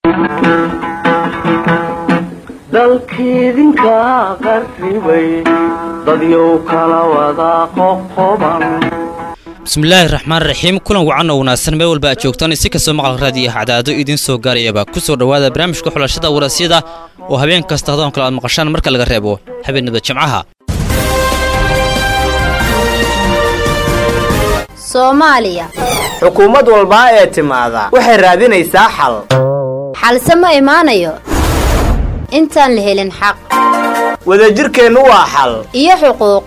dalkiidinka qarribay dadyow kala wada qoqoban bismillaahi raxmaan raxiim kulan wacan oo wanaagsan meel walba aad joogtaan si kastoo maqal raadiyo cadaado idiin soo gaarayaba ku soo dhowaada barnaamijka xulashada warasyada oo habeen kasta hadoon kale aad maqashaan marka laga reebo habeenada jimcaha soomaaliya xukuumad walbaa ee timaada waxay raadinaysaa xal xalse ma imaanayo intaan la helin xaq wadajirkeennu waa xal iyo xuquuq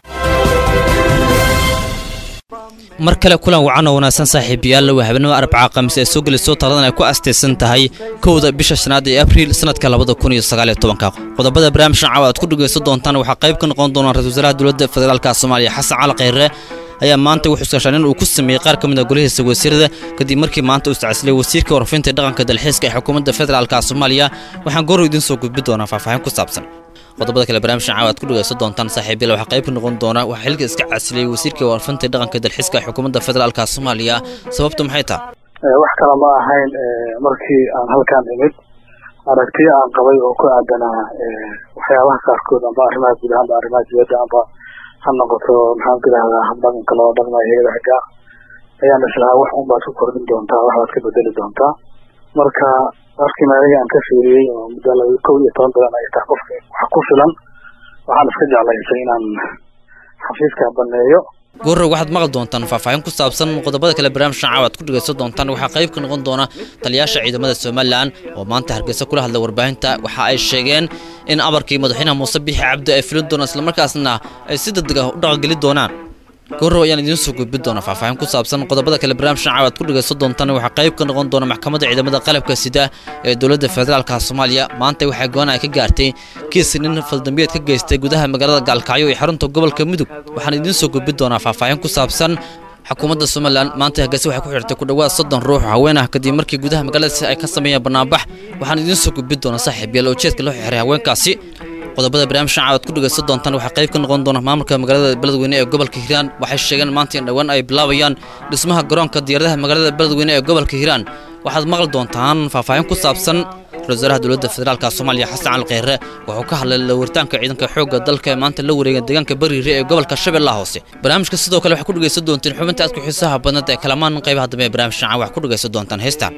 mar kale kulan wacan oo wanaagsan saaxiibayaal waa habeenimo arbaca khamiis ee soo gelisoo taladan ay ku astaysan tahay kowda bisha shanaad ee abriil sanadka labada kun iyo sagaal iyo tobanka qodobada barnaamijkan caawa aad ku dhegaysan doontaan waxaa qayb ka noqon doona ra-isul wasaaraha dowladda federaalka soomaaliya xasan cali kheyre ayaa maanta wuxuu iskaashaan in uu ku sameeyey qaar ka mid a golihiisa wasiirada kadib markii maanta uu iscasilay wasiirka warfinta dhaqanka dalxiiska ee xukuumadda federaalka soomaaliya waxaan goor idiin soo gudbi doonaa faahfaahin ku saabsan qodobada kale barnaamijkan caawa aad ku dhegaysan doontaan saaxiibyal waxaa qayb ka noqon doona waxaa xilka iska casilay wasiirka warfinta dhaqanka dalxiiska ee xukuumadda federaalka soomaaliya sababtu maxay tahay wax kale ma ahayn markii aan halkaan imid aragtiyo aan qabay oo ku aadanaa waxyaabaha qaarkood amba arrimaha guud ahaanba arrimaha dibadda amba ha noqoto maxaan ku idhahdaa dhaqanka loo dhaqmayo iyada xaggaa ayaan islahaa wax un baad ku kordhin doontaa wax baad ka bedeli doontaa marka markiina aniga aan ka fiiriyey oo muddo laba kow iyo toban bilan ay tahay qofka wax ku filan waxaan iska jeclaysay inaan xafiiska baneeyo goorrow waxaad maqli doontaan faahfaahin ku saabsan qodobada kale barnaamijkan caawa aad ku dhegaysan doontaan waxaa qayb ka noqon doona taliyaasha ciidamada somalilan oo maanta hargeysa kula hadlay warbaahinta waxa ay sheegeen in amarkii madaxweynaha muuse biixi cabdi ay filin doonaan islamarkaasna ay si degdeg ah u dhaqangeli doonaan goorrow ayaan idiin soo gudbin doonaa faahfaahin ku saabsan qodobada kale barnaamijkan caawa aad ku dhegaysan doontaan waxaa qayb ka noqon doona maxkamadda ciidamada qalabka sida ee dowladda federaalka soomaaliya maanta waxay go-aan ay ka gaartay kiis nin faldambiyeed ka geystay gudaha magaalada gaalkacyo ee xarunta gobolka mudug waxaan idiin soo gudbin doonaa faahfaahin ku saabsan xukuumadda somalilan maanta hargeysa waxay ku xirtay ku dhowaad soddon ruux oo haween ah kadib markii gudaha magaaladaasi ay ka sameeyeen banaanbax waxaan idiin soo gudbin doonaa saaxiib yaal oo jeedka loo xiray haweenkaasi qodobada barnaamijkan caawaad ku dhegaysan doontaan waxaa qayb ka noqon doona maamulka magaalada beledweyne ee gobolka hiiraan waxay sheegeen maanta in dhowaan ay bilaabayaan dhismaha garoonka diyaaradaha magaalada beledweyne ee gobolka hiiraan waxaad maqli doontaan faahfaahin ku saabsan ra-isul wasaaraha dowladda federaalka soomaaliya xasan cali kheyre wuxuu ka hadlay lawaritaanka ciidanka xoogga dalka ee maanta la wareegay deegaanka bariire ee gobolka shabeellaha hoose barnaamijka sidoo kale waxaa ku dhegaysan doonteen xubinta aad ku xiisaha badnad ee kalamaan qaybaha dambe ee barnaamijkan caawa wax ku dhegaysan doontaan heestaan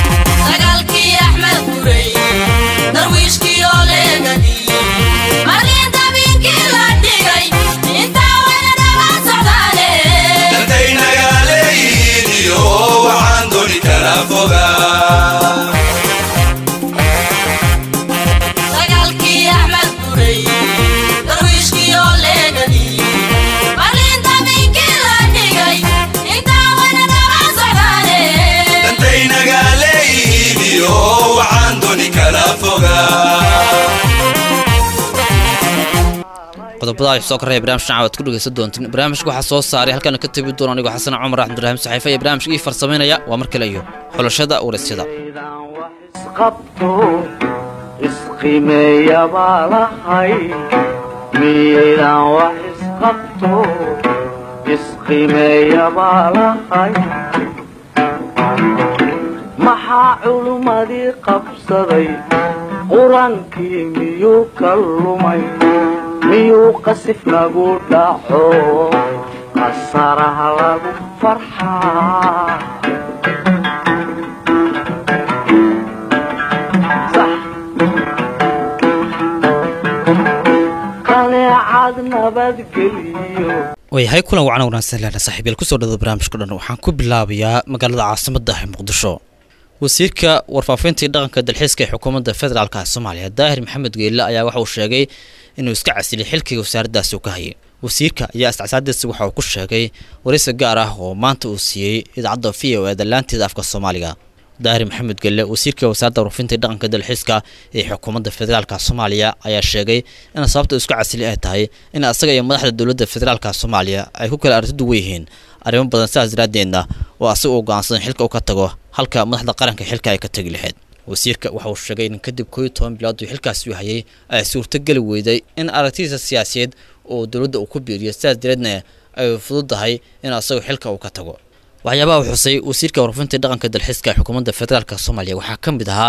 sagaalkii axmed gurey darwiishkii oo leegadiyey markii dabiinkii la dhigay intaa wayna daba socdaane dantaynagaleyniyo waxaan doni kala fogaa sagaalkii axmed gurey darwiishkii oo leegadiyey markii dabiinkii la dhigay intaa wayna daba socdaane dantaynagaleyniyo waxaan doni kala fogaa qodobada ay soo koraya barnaamijkan caawa aad ku dhegaysan doontiin barnaamijka waxaa soo saaray halkana ka tegi doona anigoo xasan cumar axmedurahim saxiife iyo barnaamijka ii farsamaynaya waa mar kale iyo xulashada warasyada idaan wax isqabto isqimeeya baa lahay miyaydaan wax isqabto isqimeeya baa lahay maxaa culummadii qabsaday qur-aankii miyuu ka lumay miyuu qasif nagu dhaco qasaraha lagu farxaa qaneecad nabadgeliyo waayahay kulan wacan wanaagsan leena saaxiibayaal kusoo dhada barnaamijka dhan waxaan ku bilaabayaa magaalada caasimadda ah ee muqdisho wasiirka warfaafintii dhaqanka dalxiiska ee xukuumadda federaalka soomaaliya daahir maxamed geelle ayaa waxa uu sheegay inuu iska casilay xilkiga wasaaraddaasi uu ka hayay wasiirka ayaa isticsaadiisa waxa uu ku sheegay waraysi gaar ah oo maanta uu siiyey idaacadda v o eeda laanteeda afka soomaaliga daahir maxamed gelle wasiirka wasaaradda warfinta dhaqanka dalxiiska ee xukuumadda federaalka soomaaliya ayaa sheegay in sababta isku casili ay tahay in asaga iyo madaxda dowladda federaalka soomaaliya ay ku kala aragti duwan yihiin arrimo badan sidaas daraaddeedna oo asaga uu go'aansadan xilka uu ka tago halka madaxda qaranka xilka ay ka tegi lahayd wasiirka waxa uu sheegay in kadib koo iyo toban bilood uu xilkaasi u hayay ay suurtogeli weyday in aragtidiisa siyaasiyeed oo dowladda uu ku biiriyo sidaas dareedna ay fududahay in asagu xilka uu ka tago waxyaabaha uu xusay wasiirka warfinta dhaqanka dalxiiska ee xukuumadda federaalk soomaaliya waxaa ka mid ahaa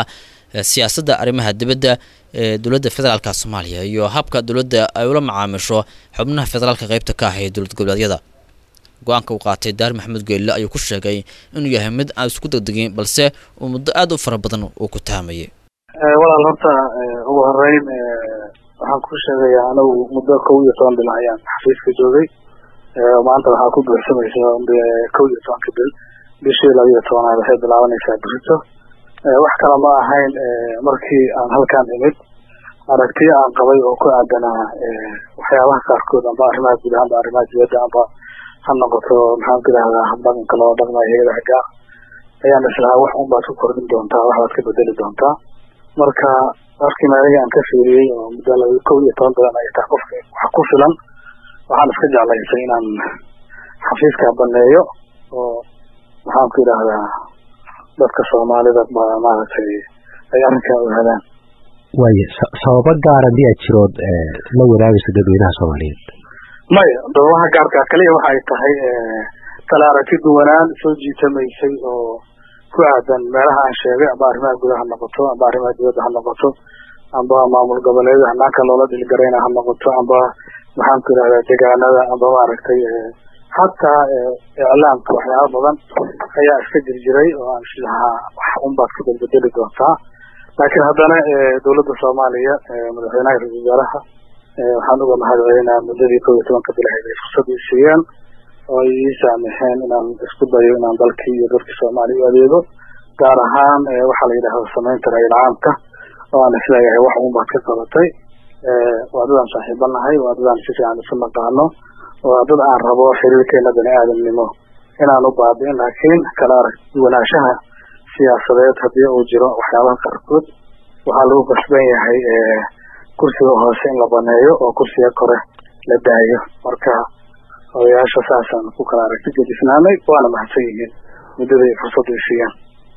eh, siyaasadda arrimaha dibadda ee dowladda federaalka soomaaliya iyo habka dowladda ay ula macaamisho xubnaha federaalka qeybta ka ah ee dowlad goboleedyada go-aanka uu qaatay daar maxamed geelle ayuu ku sheegay inuu yahay mid aan isku degdegin balse uu muddo aad u fara badan uu ku tahamayay walaal horta eh, ugu horeyn eh, waxaan ku sheegayaa anigu muddo kow iyo toban bil ayaan xafiiska joogay Eh, maanta waxaa ku buuxsamaysa eh, kow iyo tobanka bil bishii laba iyo tobanaad waxay bilaabanaysaa berito Eh, wax kale ma ahayn eh, markii aan halkaan imid aragtiyo aan qabay oo ku aadanaa eh, waxyaabaha qaarkood amba arrimaha guud ahaanba arrimaha dibadda amba ha noqoto maxaan ku idhahdaa dhaqanka loo dhaqmayo hayadaha gaar ayaan islahaa wax un baad ku kordhin doontaa wax baad ka bedeli doontaa marka markii maaliga aan ka fiiriyey oo muddo laba kow iyo toban bilan ay tahay qofka wax ku filan waxaan iska jeclaysay inaan xafiiska baneeyo oo maxaan ku idhahdaa dadka soomaalida ba maaragtay ay arrinkaa ogaadaan waayo sa- sababo gaar haddii aad jirood eh, la wadaagayso dadweynaha soomaaliyeed maya doobaha gaarka kaliya waxa ay tahay eh, kala aragti duwanaan soo jiitamaysay oo ku aadan meelaha aan sheegay amba arrimaha gudaha ha noqoto amba arrimaha dibadda ha noqoto amba maamul goboleeda hanaanka loola dhilgarayna ha noqoto amba maxaan ku idhahdaa deegaanada amba maaragtay eh, hataa eh, iclaamka waxyaaba badan ayaa iska jirjiray oo aan islahaa wax unbaad ka bedbedeli doontaa laakiin haddana eh, dowladda soomaaliya eh, madaxweynaha ra-iisul wasaaraha eh, waxaan uga mahadcelinaa muddadii kow iyo tobanka bilaheed ay fursad ii siiyeen oo ay ii saamixeen inaan isku dayo inaan dalkii iyo dadkii soomaaliya u adeego gaar ahaan eh, waxaa la yidhahda samaynta ra-iil caamka oo aan isleeyahay wax un baad ka qabatay Eh, waa dad aan saaxiibo nahay waa dad aan si fiican isu naqaano waa dad aan rabo xiriirkeena bani aadamnimo inaan u baabi'in laakiin kala arag duwanaanshaha siyaasadeed haddii uu jiro waxyaabaha qaarkood waxaa lagu qasban yahay eh, kursiga hoose in la baneeyo oo kursiga kore la daayo marka odayaasha saasaan ku kala aragti gedisnaanay waana mahadsan yihiin muddada ay fursadda i siiyeen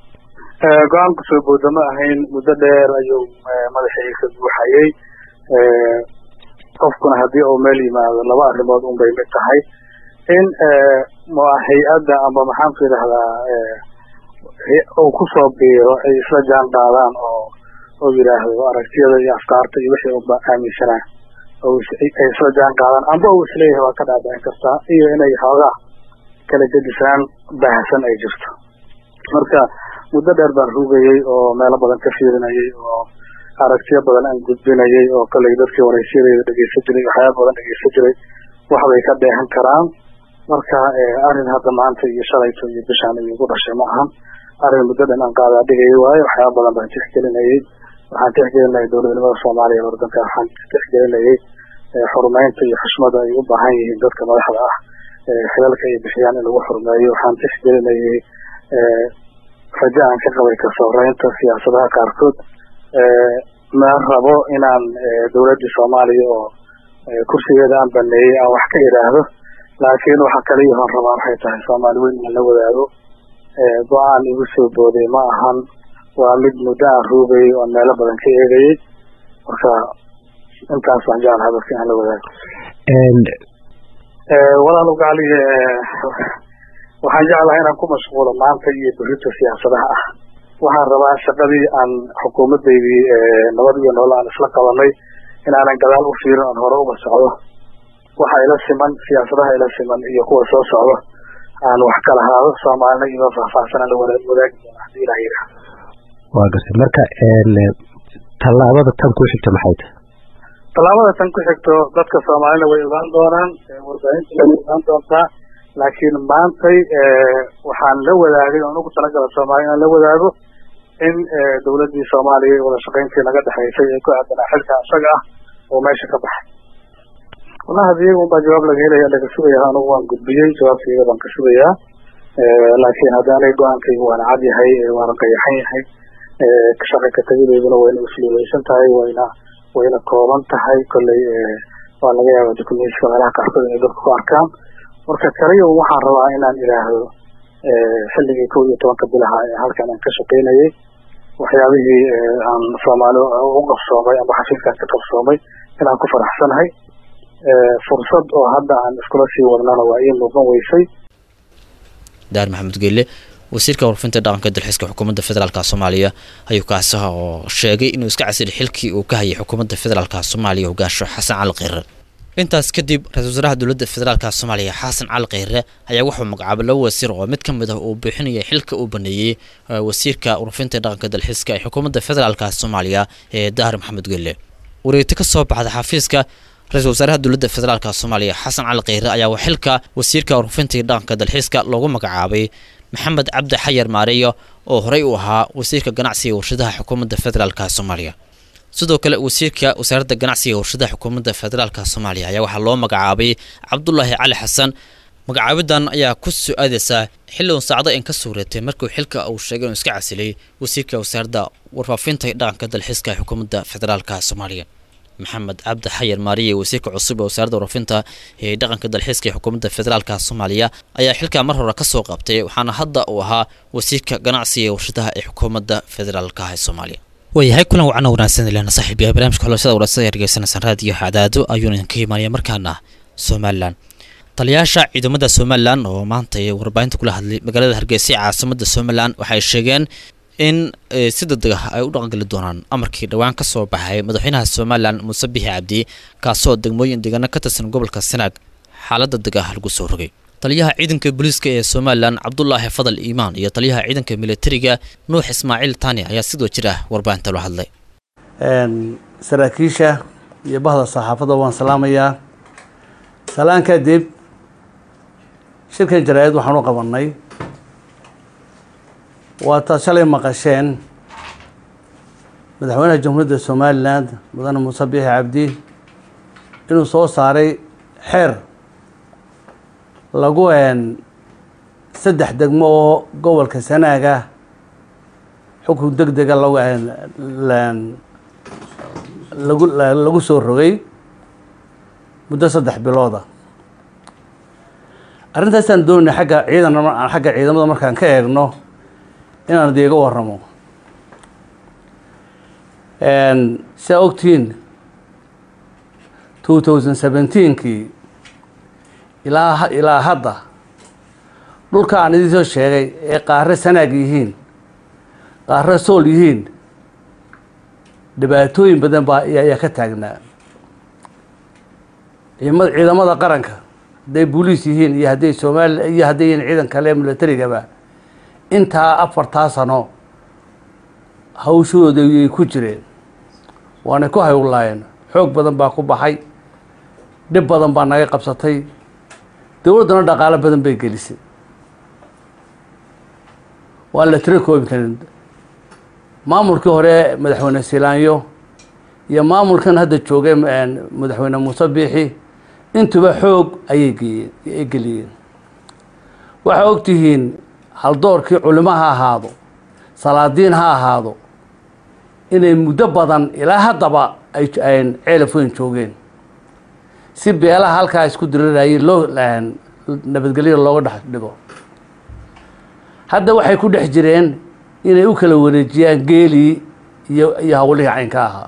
Eh, go-aanku soo booda ma ahayn muddo dheer ayuu eh, madaxii ka buuxayay Eh, qofkuna haddii uu meel yimaado laba arrimood un bay mid tahay in eh, ma hay-adda amba maxaan ku idhahdaa eh, he- uu kusoo biiro ay isla jaan qaadaan oo oo yidhaahdo aragtiyada iyo afkaarta iyo wixii uba aaminsanaa oo is- ay ay isla jaan qaadaan amba uu isleeyahay waa ka dhaadhicin kartaa iyo inay xoogaa kala gedisaan baahsan ay jirto marka muddo dheer baan rugayey oo meelo badan ka fiirinayay oo aragtiyo badan aan gudbinayay oo kolay dadkii waraysyadayda dhegeysan jiray waxyaaba badan dhegeysan jiray waxbay ka dheehan karaan marka eh, arrin hadda maanta iyo shalayto iyo bishaan iyo igu dhashay ma ahan arrin muddo dhan aan qaadaa dhigayay waayo waxyaaba badan baan tixgelinayay waxaan tixgelinayay dowladnimada soomaaliya ee wadanka waxaan tixgelinayay eh, xurumeynta iyo xushmada ay u baahan yihiin dadka madaxda ah eh, xilalka ay bixiyaan in lagu xurmeeyo waxaan tixgelinayay eh, rajo aan ka qabay kasooreynta siyaasadaha qaarkood eh, ma rabo inaan eh, dowladdii soomaaliya oo eh, kursigeeda aan baneeyey aan wax ka idhaahdo laakiin waxa kaliya hoon rabaa waxay tahay soomaali weyn in la wadaago eh, go-aan igu soo booday ma ahan waa mid muddo aan ruugayay oon meelo badan ka eegayay marka intaas baan jeclahay dadka aan la wadaago En, Eh, walaal ugaaliga eh, waxaan jeclahay inaan ku mashquulo maanta iyo berrito siyaasadaha ah waxaan rabaa shaqadii aan xukuumaddaydii eh, nabad iyo nolol aan isla qabanay inaanan gadaal u fiirin oon hore uga socdo waxa ila siman siyaasadaha ila siman iyo kuwa soo socdo aan wax kala haado soomaalina iyo faahfaahsan aan la wada- wadaagi doona haddii ilaah yidhaah waa gartay marka en, tallaabada tan ku xigta maxay tahay tallaabada tan ku xigto dadka soomaalina way ogaan doonaan eh, warbaahinta way ogaan doontaa laakiin maantay eh, waxaan la wadaagay oon ugu talagala soomaaliya inaan la wadaago in eh, dowladdii soomaaliya ee wada shaqayntii naga dhexaysay ee ku aadanaa xilka isaga ah oo meesha ka baxay wallahi hadii iyaga unbaa jawaab laga helaya laga sugayaa anugu waan gudbiyey jawaabtayda baan ka sugayaa Eh, laakiin hadda aniga go-aankaygu waana cad yahay eh, waana qayaxan yahay Eh, shaqa ka tegideyduna wayna usluubeysan tahay wayna wayna kooban tahay kolley eh, waa laga yaabaa dukumentiska meelaha qaarkood inay dadku ku arkaan marka kaliya waxaan rabaa inaan idhaahdo eh, xilligii kow iyo tobanka bilaha ee halkan aan ka shaqaynayay waxyaabihii eh, aan soomaali u qabsoomay ama xafiiskaan ka qabsoomay inaan ku faraxsanahay Eh, fursad oo hadda aan iskula sii wadnana waa ii muuqan weysay daar maxamed geelle wasiirka warfinta dhaqanka dalxiiska xukuumadda federaalk soomaaliya ayuu kaasi oo sheegay inuu iska casilay xilkii uu ka hayay xukuumadda federaalk soomaaliya hogaansho xasan cali kheyre intaas kadib ra-isul wasaaraha dowladda federaalk soomaaliya xasan cali kheyre ayaa wuxuu magacaabay laba wasiir oo mid ka mid ah uu bixinaya xilka uu baneeyey wasiirka warfinta dhaqanka dalxiiska ee xukuumadda federaalk soomaaliya ee dahar maxamed gelle wareegto ka soo baxda xafiiska ra-isul wasaaraha dowladda federaalk soomaaliya xasan cali kheyre ayaa xilka wasiirka warfinta dhaqanka dalxiiska loogu magacaabay maxamed cabdi xayar maareyo oo horey u ahaa wasiirka ganacsiga warshadaha xukuumadda federaalk soomaaliya sidoo kale wasiirka wasaaradda ganacsiga warshadaha xukuumadda federaalk soomaaliya ayaa waxaa loo magacaabay cabdulaahi cali xasan magacaabidan ayaa ku soo aadaysaa xilli uun saacdo in ka suureetay markuu xilka uu sheegay inuu iska casilay wasiirka wasaaradda warfaafinta dhaqanka dalxiiska ee xukuumadda federaalk soomaaliya maxamed cabdi xayar maariye wasiirka cusub ee wasaaradda warfinta ee dhaqanka dalxiiska ee xukuumadda federaalk soomaaliya ayaa xilkaa mar hore ka soo qabtay waxaana hadda uu ahaa wasiirka ganacsiga ee warshadaha ee xukuumadda federaalk ee soomaaliya waayahay kulan wacana wanaagsan ilana saaxiib yahay barnaamijka xulashada warasada ee dhegeysanaysan raadiyo cadaado ayuuna idinka imaanaya markaana somalilan taliyaasha ciidamada somalilan oo maanta ay warbaahinta kula hadlay magaalada hargeysa ee caasimada somalilan waxay sheegeen in si degdeg ah ay u dhaqangeli doonaan amarkii dhowaan ka soo baxay madaxweynaha somalilan muuse bixi cabdi kaasoo degmooyin deegaano ka tirsan gobolka sanaag xaalada deg ah lagu soo rogay taliyaha ciidanka booliiska ee somalilan cabdulaahi fadal iimaan iyo taliyaha ciidanka militariga nuux ismaaciil tani ayaa sidoo jir ah warbaahinta loo hadlay saraakiisha iyo bahda saxaafadda waan salaamayaa salaan kadib shirkan jaraa-id waxaan u qabanay waataad shalay maqasheen madaxweynaha jamhuuriyadda somalilan mudane muuse biixi cabdi inuu soo saaray xeer lagu saddex degmo oo gobolka sanaaga xukun deg dega lagu lagu lagu soo rogay muddo saddex bilooda arrintaasaan doonay agga ciidan xagga ciidamada markaan ka eegno inaan idiiga waramo siaa ogtihiin two thousand seventeenkii ilaa ilaa hadda dhulka aan idiin soo sheegay ee qaare sanaag yihiin qaare sool yihiin dhibaatooyin badan baa ayaa ka taagnaa ciidamada ciidamada qaranka hadday booliis yihiin iyo hadday soomaaliya iyo hadday yihiin ciidan kale ee militarigaba intaa afartaa sano hawshooda ayay ku jireen waanay ku hawlaayeen xoog badan baa ku baxay dhib badan baa naga qabsatay dowladdana dhaqaalo badan bay gelisay waan la tiro koobi karin maamulkii hore madaxweyne silaanyo iyo maamulkan hadda joogay madaxweyne muuse biixi intuba xoog ayay geeyeen ay geliyeen waxaa ogtihiin haldoorkii culimo ha ahaado salaadiin ha ahaado inay muddo badan ilaa haddaba ay ceelaf weyn joogeen si beelaha halkaa isku dirirayay loo nabadgelyo looga dhex dhigo hadda waxay ku dhex jireen inay u kala wareejiyaan geelii iyo iyo hawlihii caynka ahaa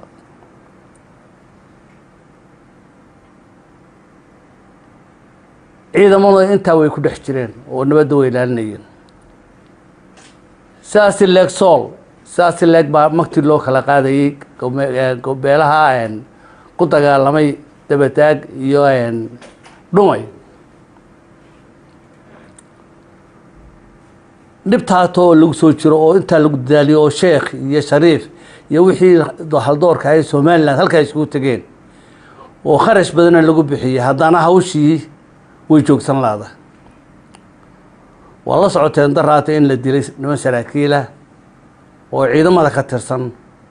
ciidamada intaa way ku dhex jireen oo nabadda way ilaalinayeen sidaasi leeg sool sidaasi leeg baa magti loo kala qaadayay beelaha ku dagaalamay dabataag iyo dhumay dhibtaatoo lagu soo jiro oo intaa lagu dadaaliyo oo sheekh iyo shariif iyo wixii haldoorka ahay somalilan halkaa isugu tegeen oo kharash badana lagu bixiyey haddana hawshii way joogsan laada waa la socoteen daraata in la dilay niman saraakiilah oo ciidamada ka tirsan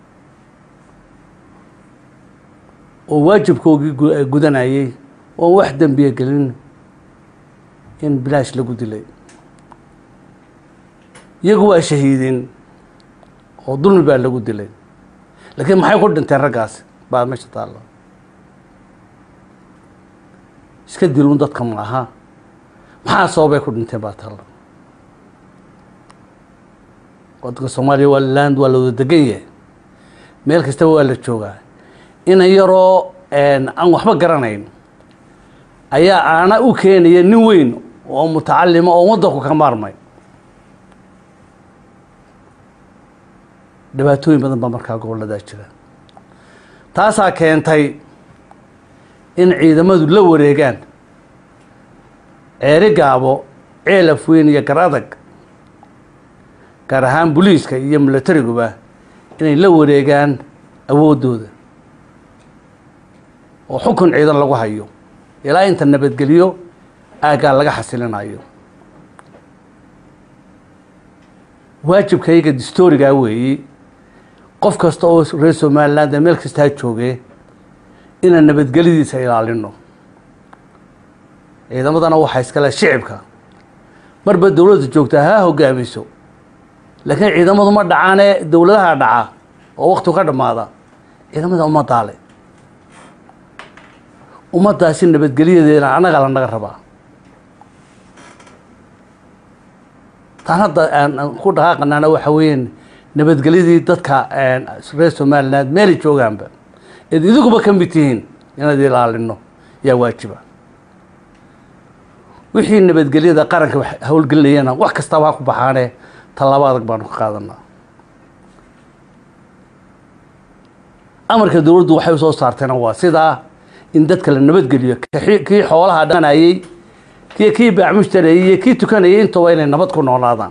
oo waajibkoogii gudanayay oon wax dembiya gelin in bilaash lagu dilay iyagu waa shahiidin oo dulmi baa lagu dilay laakiin maxay ku dhinteen raggaas baa meesha taalla iska dilun dadka ma aha maxaa sababay ku dhinteen baa taalla wadanka soomaaliya waa land waa la wada degan yahay meel kastaba waa la joogaa inan yaroo aan waxba garanayn ayaa aana u keenaya nin weyn oo mutacalima oo waddanku ka maarmay dhibaatooyin badan baa markaa gobolladaa jira taasaa keentay in ciidamadu la wareegaan ceeri gaabo ceelaf weyn iyo gar adag gaar ahaan booliiska iyo milatariguba inay la wareegaan awooddooda oo xukun ciidan lagu hayo ilaa inta nabadgelyo aaggaa laga xasilinayo waajibkayga distoorigaa weeye qof kasta oo reer somaliland ee meel kastaa joogee inaan nabadgelyadiisa ilaalino ciidamadana waxaa iskale shicibka marba dowladda joogtaa ha hogaamiso laakiin ciidamadu ma dhacaanee dowladaha dhaca oo waktigu ka dhammaada ciidamada ummaddaa le ummaddaasi nabadgelyadeena annagaa la naga rabaa taan hadda aan ku dhaqaaqanaana waxa weeyaan nabadgelyadii dadka reer somaliland meelay joogaanba eed idiguba ka mid tihiin inaad ilaalino yaa waajiba wixii nabadgelyada qaranka howlgelinayana wax kastaba ha ku baxaane tallaabo adag baanu ka qaadanaa amarka dowladdu waxay usoo saarteena waa sidaa in dadka la nabadgeliyo kii xoolaha dhanayey kii kii baacmushtarayey iyo kii tukanayay intooba inay nabad ku noolaadaan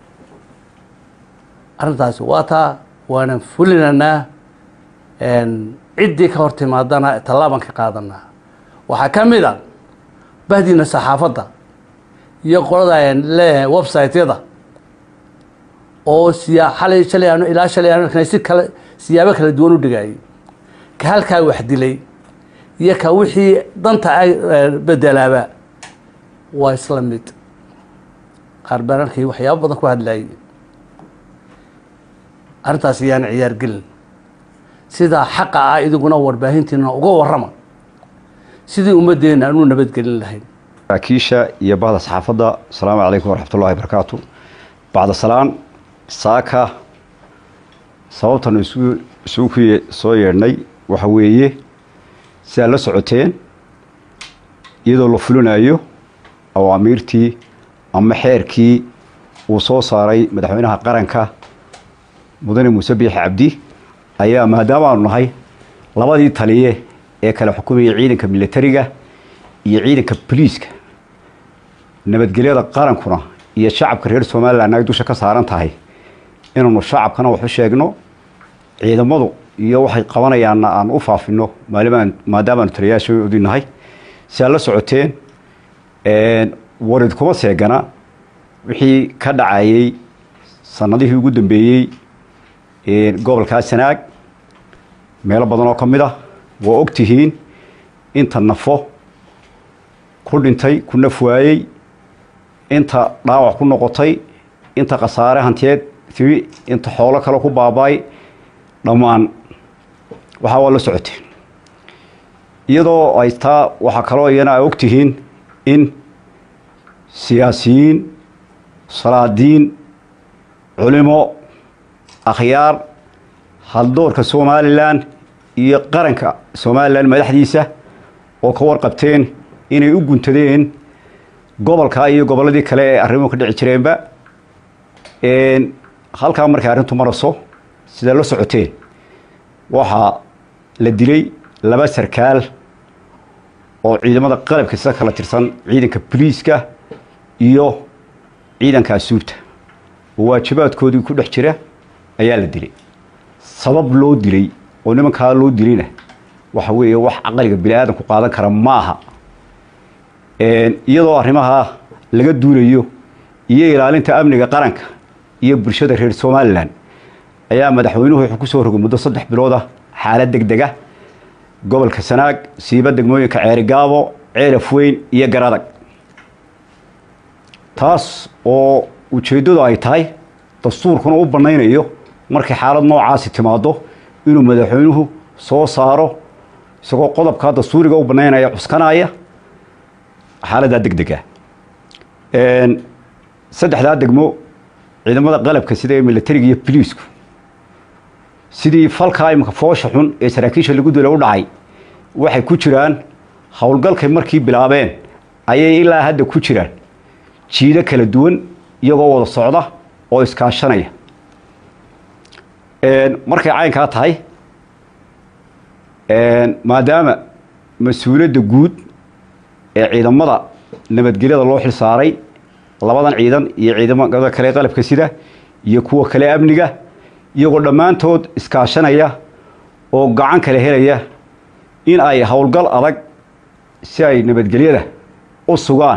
arrintaasi waa taa waanan fulinanaa ciddii ka hor timaadana tallaabaan ka qaadanaa waxaa ka mid a bahdiina saxaafadda iyo qolada leeyahay website-yada oo siya xalay shalay aanu ilaa shalay aanu arknay si kale siyaabo kala duwan u dhigayay ka halkaa wax dilay iyo ka wixii danta ay bedelaaba waa isla mid qaar baan arkay waxyaabo badan ku hadlayay arrintaas iyaan ciyaar gelin sidaa xaqa ah idiguna warbaahintiina uga warrama sidii ummaddeena aanu nabadgelin lahayn saraakiisha iyo bahda saxaafadda asalaamu calaykum waraxmat ullahi barakaatu bacda salaan saaka sababtanu isugu isugu ku soo yeedhnay waxa weeye si aad la socoteen iyadoo la fulinayo awaamiirtii ama xeerkii uu soo saaray madaxweynaha qaranka mudane muuse biixi cabdi ayaa maadaama aanu nahay labadii taliye ee kala xukumayay ciidanka militariga iyo ciidanka boliiska nabadgelyada qarankuna iyo shacabka reer somalilan ay dusha ka saaran tahay inaanu shacabkana wax u sheegno ciidamadu iyo waxay qabanayaanna aan u faafino maalimaan maadaamaanu taliyayaashoodii nahay si aad la socoteen warid kuma seegana wixii ka dhacayay sanadihii ugu dambeeyey gobolkaa sanaag meelo badan oo ka mid ah waa og tihiin inta nafo ku dhintay ku naf waayey inta dhaawac ku noqotay inta khasaare hantiyeed timi inta xoolo kale ku baaba-ay dhammaan waxaa waa la socoteen iyadoo ay taa waxaa kaloo iyana ay og tihiin in siyaasiyiin salaadiin culimo akhyaar haldoorka somalilan iyo qaranka somalilan madaxdiisa oo ka warqabteen inay u guntadeen gobolkaa iyo gobolladii kale ee arrimuhu ka dhici jireenba halkaa markay arrintu maraso sidaa la socoteen waxaa la dilay laba sarkaal oo ciidamada qalabka sida kala tirsan ciidanka boliiska iyo ciidanka asuurta oo waajibaadkoodii ku dhex jira ayaa la dilay sabab loo dilay oo nimankaa loo dilayna waxa weeye wax caqliga bini aadamku qaadan kara maaha iyadoo arrimaha laga duulayo iyo ilaalinta amniga qaranka iyo bulshada reer somalilan ayaa madaxweynuhu wuxuu ku soo rogay muddo saddex bilood ah xaalad deg dega gobolka sanaag siiba degmooyinka ceerigaabo ceelaf weyn iyo garadag taas oo ujeeddadu ay tahay dastuurkuna u bannaynayo markay xaalad noocaasi timaado inuu madaxweynuhu soo saaro isagoo qodobkaa dastuuriga u bannaynaya cuskanaya xaaladdaa deg dega saddexdaa degmo ciidamada qalabka sida ee militariga iyo boliisku sidii falkaa iminka foosha xun ee saraakiisha lagu dila u dhacay waxay ku jiraan howlgalkay markii bilaabeen ayay ilaa hadda ku jiraan jiido kala duwan iyagoo wada socda oo iskaashanaya markay caynkaa tahay maadaama mas-uuliyadda guud ee ciidamada nabadgelyada loo xil saaray labadan ciidan iyo ciidamada kale qalabka sida iyo kuwa kale amniga iyagoo dhammaantood iskaashanaya oo gacan kale helaya in ay howlgal adag si ay nabadgelyada u sugaan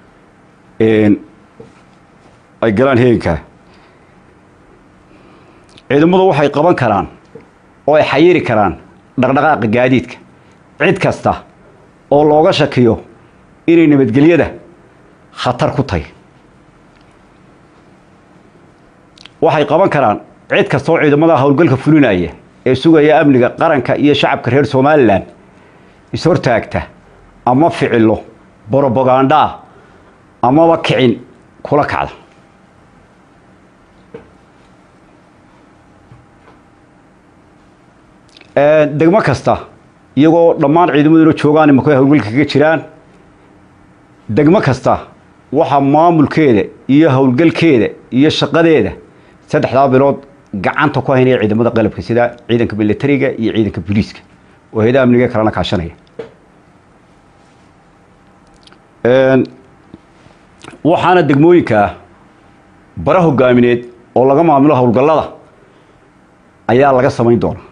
ay galaan heegankaa ciidamadu waxay qaban karaan oo ay xayiri karaan dhaqdhaqaaqa gaadiidka cid kasta oo looga shakiyo inay nabadgelyada khatar ku tahay waxay qaban karaan cid kasta oo ciidamada howlgalka fulinaya ee sugaya amniga qaranka iyo shacabka reer somalilan is-hortaagta ama ficilo brobagandhaa amaba kicin kula kacda degmo kasta iyagoo dhammaan ciidamaduna joogaan imaka howlgalka kaga jiraan degmo kasta waxaa maamulkeeda iyo howlgalkeeda iyo shaqadeeda saddexdaa bilood gacanta ku haynaya ciidamada qalabka sida ciidanka militariga iyo ciidanka booliiska oo hay-adaha amniga kalena kaashanaya waxaana degmooyinkaa bara hogaamineed oo laga maamulo howlgallada ayaa laga samayn doona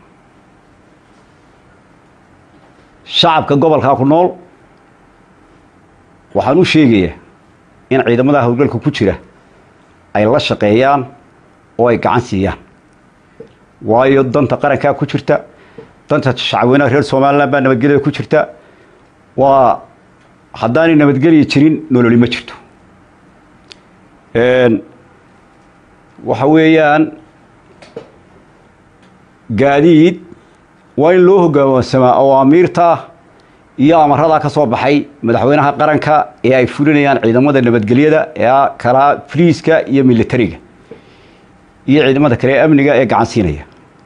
shacabka gobolkaa ku nool waxaan u sheegayaa in ciidamada howlgalka ku jira ay la shaqeeyaan oo ay gacan siiyaan waayo danta qarankaa ku jirta danta shacabweynaha reer somalilan baa nabadgelyada ku jirta waa haddaanay nabadgelya jirin nololi ma jirto waxa weeyaan gaadiid waa in loo hogaansamaa awaamiirta iyo amaradaa ka soo baxay madaxweynaha qaranka ee ay fulinayaan ciidamada nabadgelyada ee kalaa fliiska iyo militariga iyo ciidamada kale ee amniga ee gacan siinaya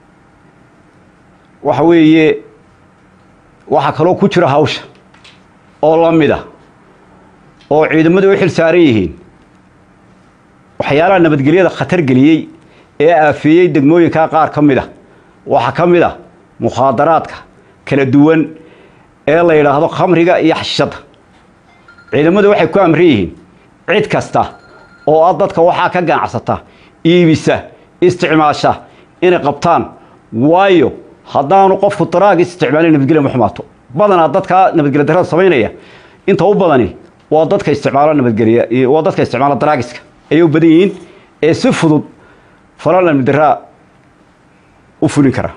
waxa weeye waxaa kaloo ku jira hawsha oo la mida oo ciidamadu u xil saaran yihiin waxyaalaha nabadgelyada khatar geliyey ee aafeeyey degmooyinkaa qaar ka mid a waxaa ka mid a mukhaadaraadka kala duwan ee la yidhaahdo khamriga iyo xashishadda ciidamadu waxay ku amran yihiin cid kasta oo a dadka waxaa ka ganacsata iibisa isticmaasha inay qabtaan waayo haddaanu qofku daraagis isticmaalin nabadgelya ma xumaato badanaa dadka nabadgelya darada samaynaya inta u badani waa dadka isticmaalo nabadgelya waa dadka isticmaalo daraagiska ayay u badan yihiin ee si fudud falal nabaddaraa u fulin kara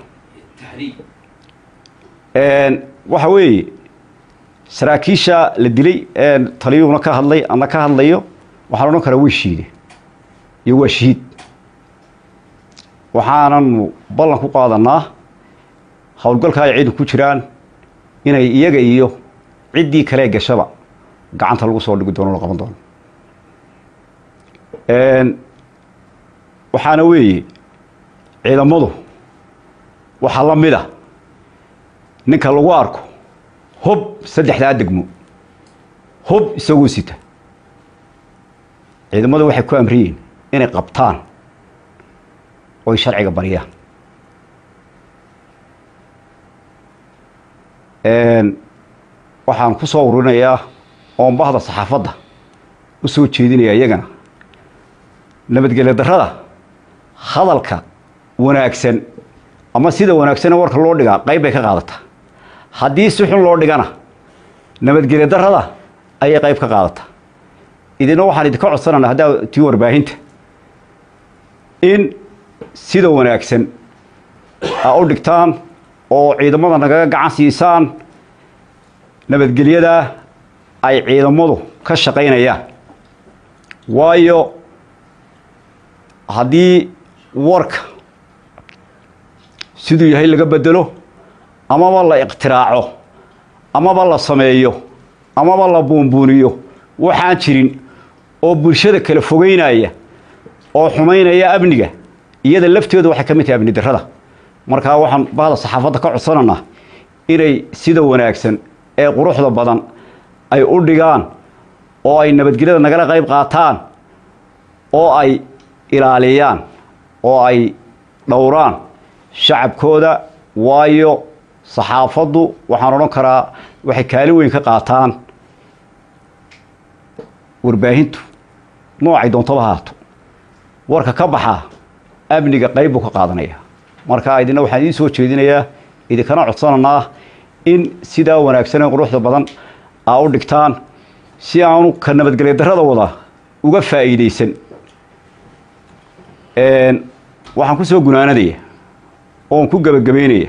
waxa weeye saraakiisha la dilay taliyuhuna ka hadlay ana ka hadlayo waxaan odhan karaa way shiide iyo waa shahiid waxaananu ballan ku qaadanaa howlgalka ay ciidan ku jiraan inay iyaga iyo ciddii kalee gashaba gacanta lagu soo dhigi doono la qaban doono waxaana weeye ciidamadu waxaa la mid a ninka lagu arko hub saddexdaa degmo hub isagoo sita ciidamadu waxay ku amriyiin inay qabtaan oy sharciga bariyaan waxaan ku soo ururinayaa oon bahda saxaafadda u soo jeedinaya iyagana nabadgelyo darrada hadalka wanaagsan ama sida wanaagsane warka loo dhigaa qayb bay ka qaadataa haddii si xun loo dhigana nabadgelyo darrada ayay qayb ka qaadataa idina waxaan idinka codsanana haddaa tii warbaahinta in sida wanaagsan a u dhigtaan oo ciidamada nagaga gacan siisaan nabadgelyada ay ciidamadu ka shaqaynayaan waayo haddii warka siduu yahay laga bedelo amaba la iqtiraaco amaba la sameeyo amaba la buunbuuniyo waxaan jirin oo bulshada kala fogeynaya oo xumaynaya amniga iyada lafteedu waxay ka mid tahay amni darrada markaa waxaan bahda saxaafadda ka codsananaa inay sida wanaagsan ee quruxda badan ay u dhigaan oo ay nabadgelyada nagala qayb qaataan oo ay ilaaliyaan oo ay dhowraan shacabkooda waayo saxaafaddu waxaan odhan karaa waxay kaalin weyn ka qaataan warbaahintu noocay doontaba haato warka ka baxa amniga qayb buu ka qaadanaya marka idina waxaan idiin soo jeedinayaa idinkana codsananaa in sidaa wanaagsan ee quruxda badan aa u dhigtaan si aanu ka nabadgelya darrada wada uga faa'iidaysan waxaan ku soo gunaanadaya oon ku gebagabaynaya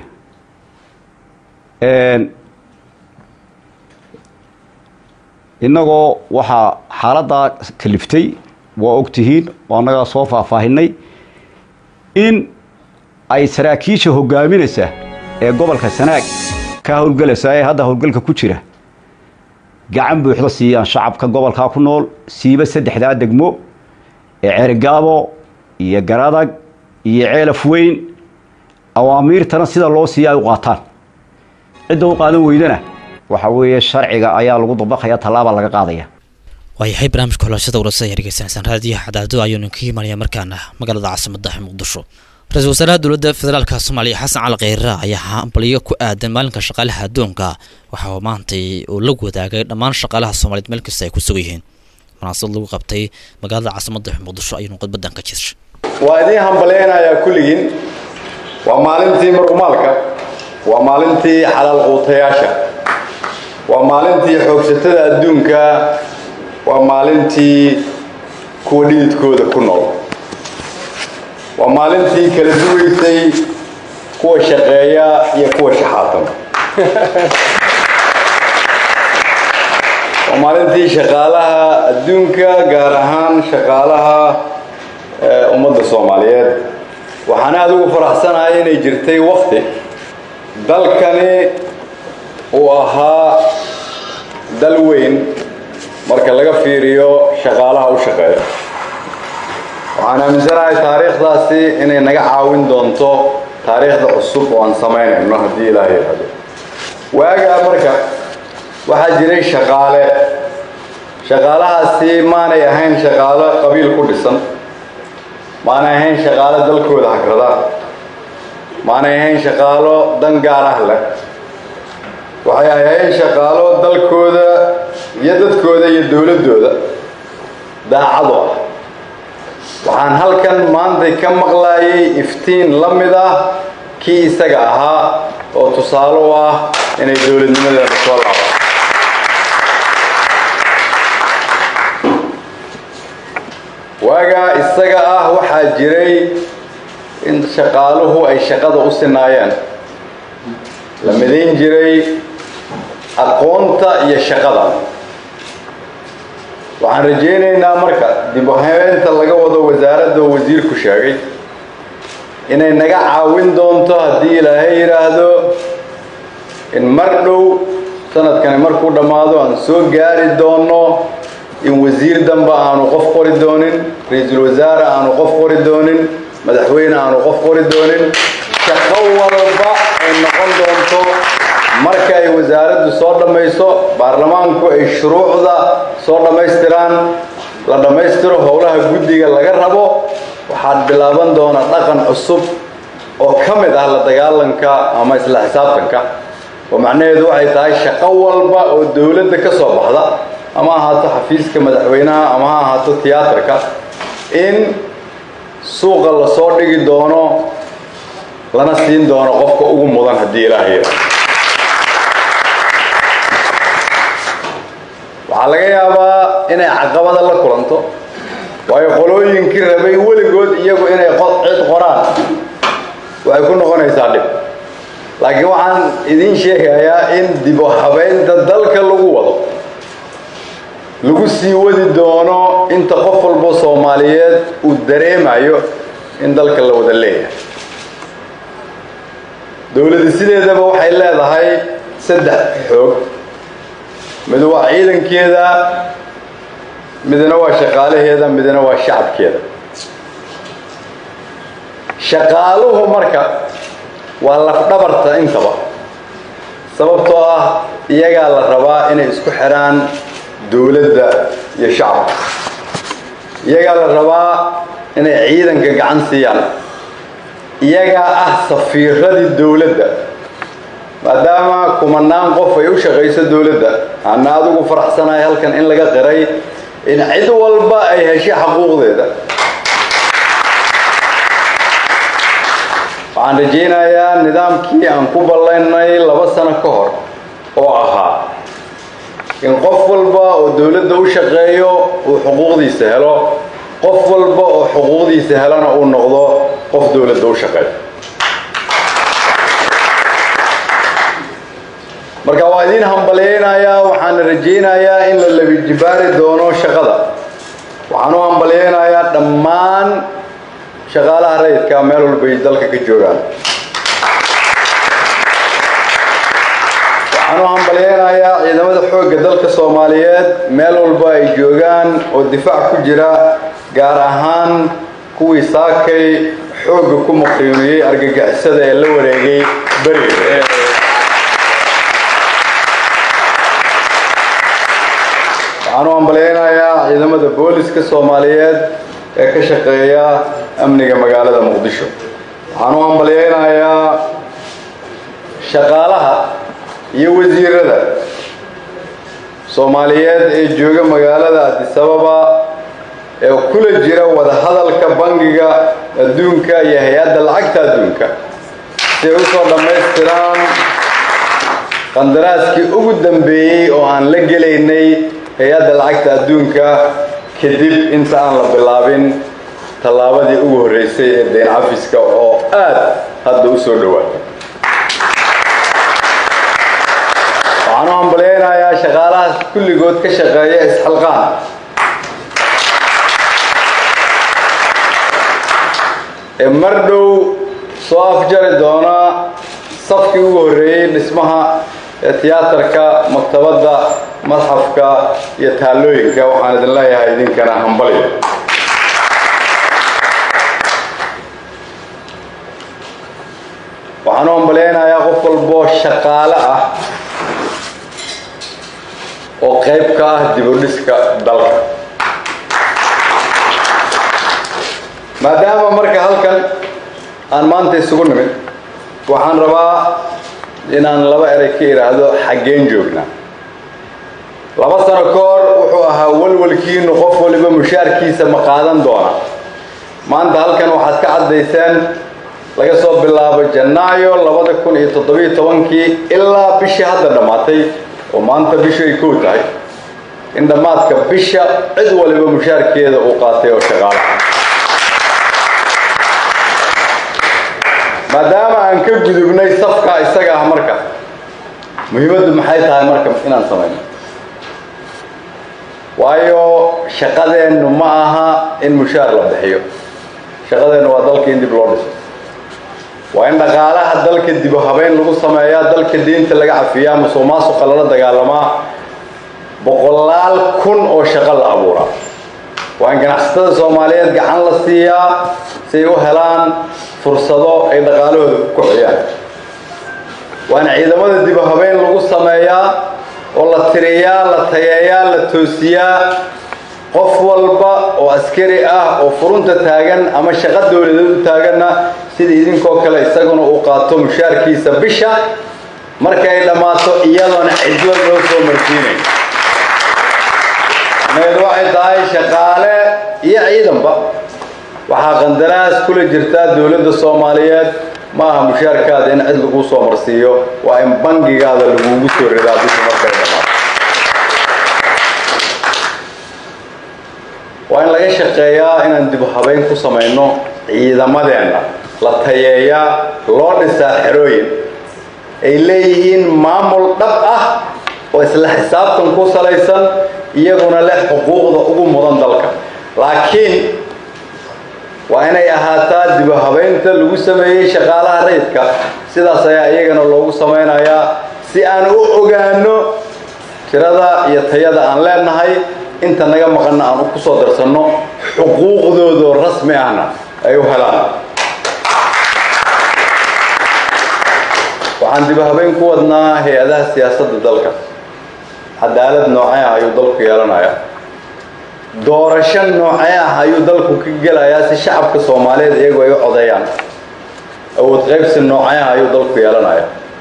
innagoo waxaa xaaladdaa kaliftay waa og tihiin oo annagaa soo faahfaahinay in ay saraakiisha hogaaminaysa ee gobolka sanaag ka howlgelaysa ee hadda howlgalka ku jira gacan buuxda siiyaan shacabka gobolkaa ku nool siiba saddexdaa degmo ee ceerigaabo iyo garadag iyo ceelaf weyn awaamiirtana sida loo siiya ay u qaataan cidda u qaadan weydana waxa weeye sharciga ayaa lagu dabaqaya tallaaba laga qaadaya waayahay barnaamijka xulashada warasada ayaa dhegeysanaysaan raadiyaha cadaado ayuunu ka imanaya markaana magaalada caasimada muqdisho ra-iisul wasaaraha dowladda federaalka soomaaliya xasan cali kheyre ayaa hambalyo ku aadan maalinka shaqaalaha adduunka waxa uu maantay uu la wadaagay dhammaan shaqaalaha soomaaliyeed meel kasta ay ku sugan yihiin munaasabad lagu qabtay magaalada caasimada muqdisho ayuunu khudbadan ka jirshay waa idiin hambaleynayaa kulligiin waa maalintii marqumaalka waa maalintii xalaal quutayaasha waa maalintii xoogsatada adduunka waa maalintii kuwa dhididkooda ku nool waa maalintii kala duwaysay kuwa shaqeeya iyo kuwa shaxaatan waa maalintii shaqaalaha adduunka gaar ahaan shaqaalaha ummadda soomaaliyeed waxaan aada ugu faraxsanahay inay jirtay wakti dalkani uu ahaa dal weyn marka laga fiiriyo shaqaalaha u shaqeeya waxaan aaminsanahay taariikhdaasi inay naga caawin doonto taariikhda cusub oo aan samaynayno haddii ilaaha yidhaahdo waagaa marka waxaa jiray shaqaale shaqaalahaasi maanay ahayn shaqaalo qabiil ku dhisan maanay ahayn shaqaalo dalkooda hagrada maanay ahayn shaqaalo dan gaar ah leh waxay ahayn shaqaalo dalkooda iyo dadkooda iyo dowladdooda daacado ah waxaan halkan maantay ka maqlaayay iftiin la mid ah kii isaga ahaa oo tusaale u ah inay dowladnimadeena soo laabaan waagaa isaga ah waxaa jiray in shaqaaluhu ay shaqada u sinaayeen la midayn jiray aqoonta iyo shaqada waxaan rajaynaynaa marka dib u habeenta laga wado wasaaradda oo wasiirku sheegay inay naga caawin doonto haddii ilaahay yidhaahdo in mar dhow sanadkani markuu dhammaado aan soo gaari doonno in wasiir damba aanu qof qori doonin ra-iisul wasaare aanu qof qori doonin madaxweyne aanu qof qori doonin shaqo walba ay noqon doonto marka ay wasaaraddu soo dhammayso baarlamaanku ay shuruucda soo dhammaystiraan la dhammaystiro howlaha guddiga laga rabo waxaad bilaaban doona dhaqan cusub oo ka mid ah la dagaalanka ama isla xisaabtanka oo macnaheedu waxay tahay shaqo walba oo dowladda ka soo baxda ama ahaato xafiiska madaxweynaha ama ha ahaato tiyaatarka in suuqa lasoo dhigi doono lana siin doono qofka ugu mudan haddii ilaaha yidha waxaa laga yaabaa inay caqabada la kulanto waayo qolooyinkii rabay weligood iyagu inay cid qoraan waxay ku noqonaysaa dhib laakiin waxaan idiin sheegayaa in dib u habeynta dalka lagu wado lagu sii wadi doono inta qof walbo soomaaliyeed uu dareemayo in dalka la wada leeyahay dowladda sideedaba waxay leedahay saddex xoog mid waa ciidankeeda midna waa shaqaalaheeda midna waa shacabkeeda shaqaaluhu marka waa lafdhabarta intaba sababtoo ah iyagaa la rabaa inay isku xidhaan dowladda iyo shacabka iyagaa la rabaa inay ciidanka gacan siiyaan iyagaa ah safiiradii dowladda maadaama kumanaan qof ay u shaqayso dowladda ana adigu faraxsanahay halkan in laga qiray in cid walba ay heshay xaquuqdeeda waxaan rajaynayaa nidaamkii aan ku ballaynay laba sano ka hor oo ahaa in qof walba oo dowladda u shaqeeyo uu xuquuqdiisa helo qof walba oo xuquuqdiisa helana uu noqdo qof dowladda u shaqeeyo marka waa idiin hambalyaynayaa waxaana rajaynayaa in la labijibaari doono shaqada waxaan u hambalyaynayaa dhammaan shaqaalaha rayidka meel walbay dalka ka joogaan waxaan u hambalyaynayaa ciidamada xoogga dalka soomaaliyeed meel walba ay joogaan oo difaac ku jira gaar ahaan kuwii saakay xoogga ku muqiimiyey argagixisada ee la wareegay beriga waxaan u hambalyaynayaa ciidamada booliska soomaaliyeed ee ka shaqeeya amniga magaalada muqdisho waxaan u hambalyaynayaa shaqaalaha iyo wasiirada soomaaliyeed ee jooga magaalada adisababa ee kula jira wadahadalka bangiga adduunka iyo hay-adda lacagta adduunka si ay usoo dhammaystiraan qandaraaskii ugu dambeeyey oo aan la gelaynay hay-adda lacagta adduunka kadib inta aan la bilaabin tallaabadii ugu horreysay ee dayn cafiska oo aad hadda u soo dhowaatay waxaan u hambalyaynayaa shaqaalahaas kulligood ka shaqeeya isxalqaan ee mar dhow soo afjari doona safkii ugu horreeyey dhismaha ee tiyaatarka maktabadda madxafka iyo taallooyinka waxaan idin leeyahay idinkana hambalyo waxaan u hambalyaynayaa qof walboo shaqaale ah oo qayb ka ah dibudhiska dalka maadaama marka halkan aan maanta isugu nimid waxaan rabaa inaan laba erey ka idhaahdo xaggeen joognaa laba sano ka hor wuxuu ahaa walwalkiinu qof waliba mushaarkiisa ma qaadan doona maanta halkan waxaad ka caddayseen laga soo bilaabo janaayo labada kun iyo toddobiyo tobankii ilaa bishii hadda dhammaatay oo maanta bishu ay kow tahay in dhammaadka bisha cid waliba mushaarkeeda uu qaatay oo shaqaala maadaama aan ka gudubnay safka isaga ah marka muhiimaddu maxay tahay marka inaan samayno waayo shaqadeennu ma aha in mushaar la bixiyo shaqadeennu waa dalka in dib loo dhiso waa in dhaqaalaha dalka dibu habeyn lagu sameeyaa dalka diinta laga cafiyaa musuq maasuqa lala dagaalamaa boqolaal kun oo shaqo la abuuraa waa in ganacsatada soomaaliyeed gacan la siiyaa si ay u helaan fursado ay dhaqaalahooda ku kociyaan waa in ciidamada dibu habeyn lagu sameeyaa oo la tiriyaa la tayeeyaa la toosiyaa qof walba oo askari ah oo furunta taagan ama shaqo dowladeed u taaganna sida idinkoo kale isaguna uu qaato mushaarkiisa bisha marka ay dhammaato iyadoona cidlo loo soo marsiinayo meed waxay tahay shaqaale iyo ciidanba waxaa qandaraas kula jirtaa dowladda soomaaliyeed ma aha mushaarkaada in cid laguu soo marsiiyo waa in bangigaada lagugu soo ridaa bisha markay dhammaato waa in laga shaqeeyaa inaan dib habeyn ku samayno ciidamadeenna la tayeeyaa loo dhisaa xerooyin ay leeyihiin maamul dhab ah oo isla xisaabtan ku salaysan iyaguna leh xuquuqda ugu mudan dalka laakiin waa inay ahaataa dib habeynta lagu sameeyey shaqaalaha rayidka sidaas ayaa iyagana loogu samaynayaa si aan u ogaano tirada iyo tayada aan leenahay inta naga maqanna aan ku soo darsanno xuquuqdoodoo rasmi ahna ay u helaan waxaan dib habeyn ku wadnaa hay-adaha siyaasadda dalka cadaalad noocee ah ayuu dalku yeelanayaa doorasho noocee ah ayuu dalku ka gelayaa si shacabka soomaaliyeed iyagu ay u codeeyaan awood qaybsi noocayaha ayuu dalku yeelanaya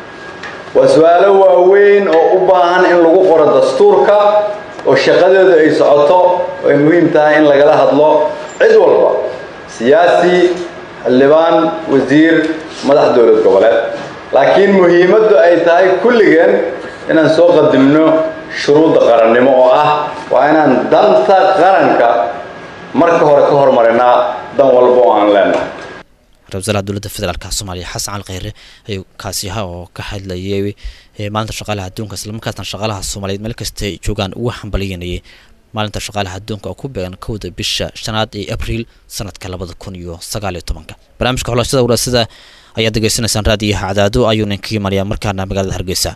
waa su-aalo waaweyn oo u baahan in lagu qoro dastuurka oo shaqadeedu ay socoto oo ay muhiim tahay in lagala hadlo cid walba siyaasi xildhibaan wasiir madax dowlad goboleed laakiin muhiimaddu ay tahay kulligeen inaan soo qadimno shuruudda qarannimo oo ah waa inaan danta qaranka marka hore ka hormarinaa dan walba oo aan leenahay ra-isul wasaaraha dowladda federaalka soomaaliya xasan cali kheyre ayuu kaasi ahaa oo ka hadlayay ee maalinta shaqaalaha adduunka islamarkaasna shaqaalaha soomaaliyeed meel kasta ay joogaan ugu hambalyanayay maalinta shaqaalaha adduunka oo ku beegan kowda bisha shanaad ee abriil sanadka labada kun iyo sagaal iyo tobanka barnaamijka xulashada walaasada ayaad degeysanaysaan raadiyaha cadaado ayuu ninka imanayaa markaana magaalada hargeysa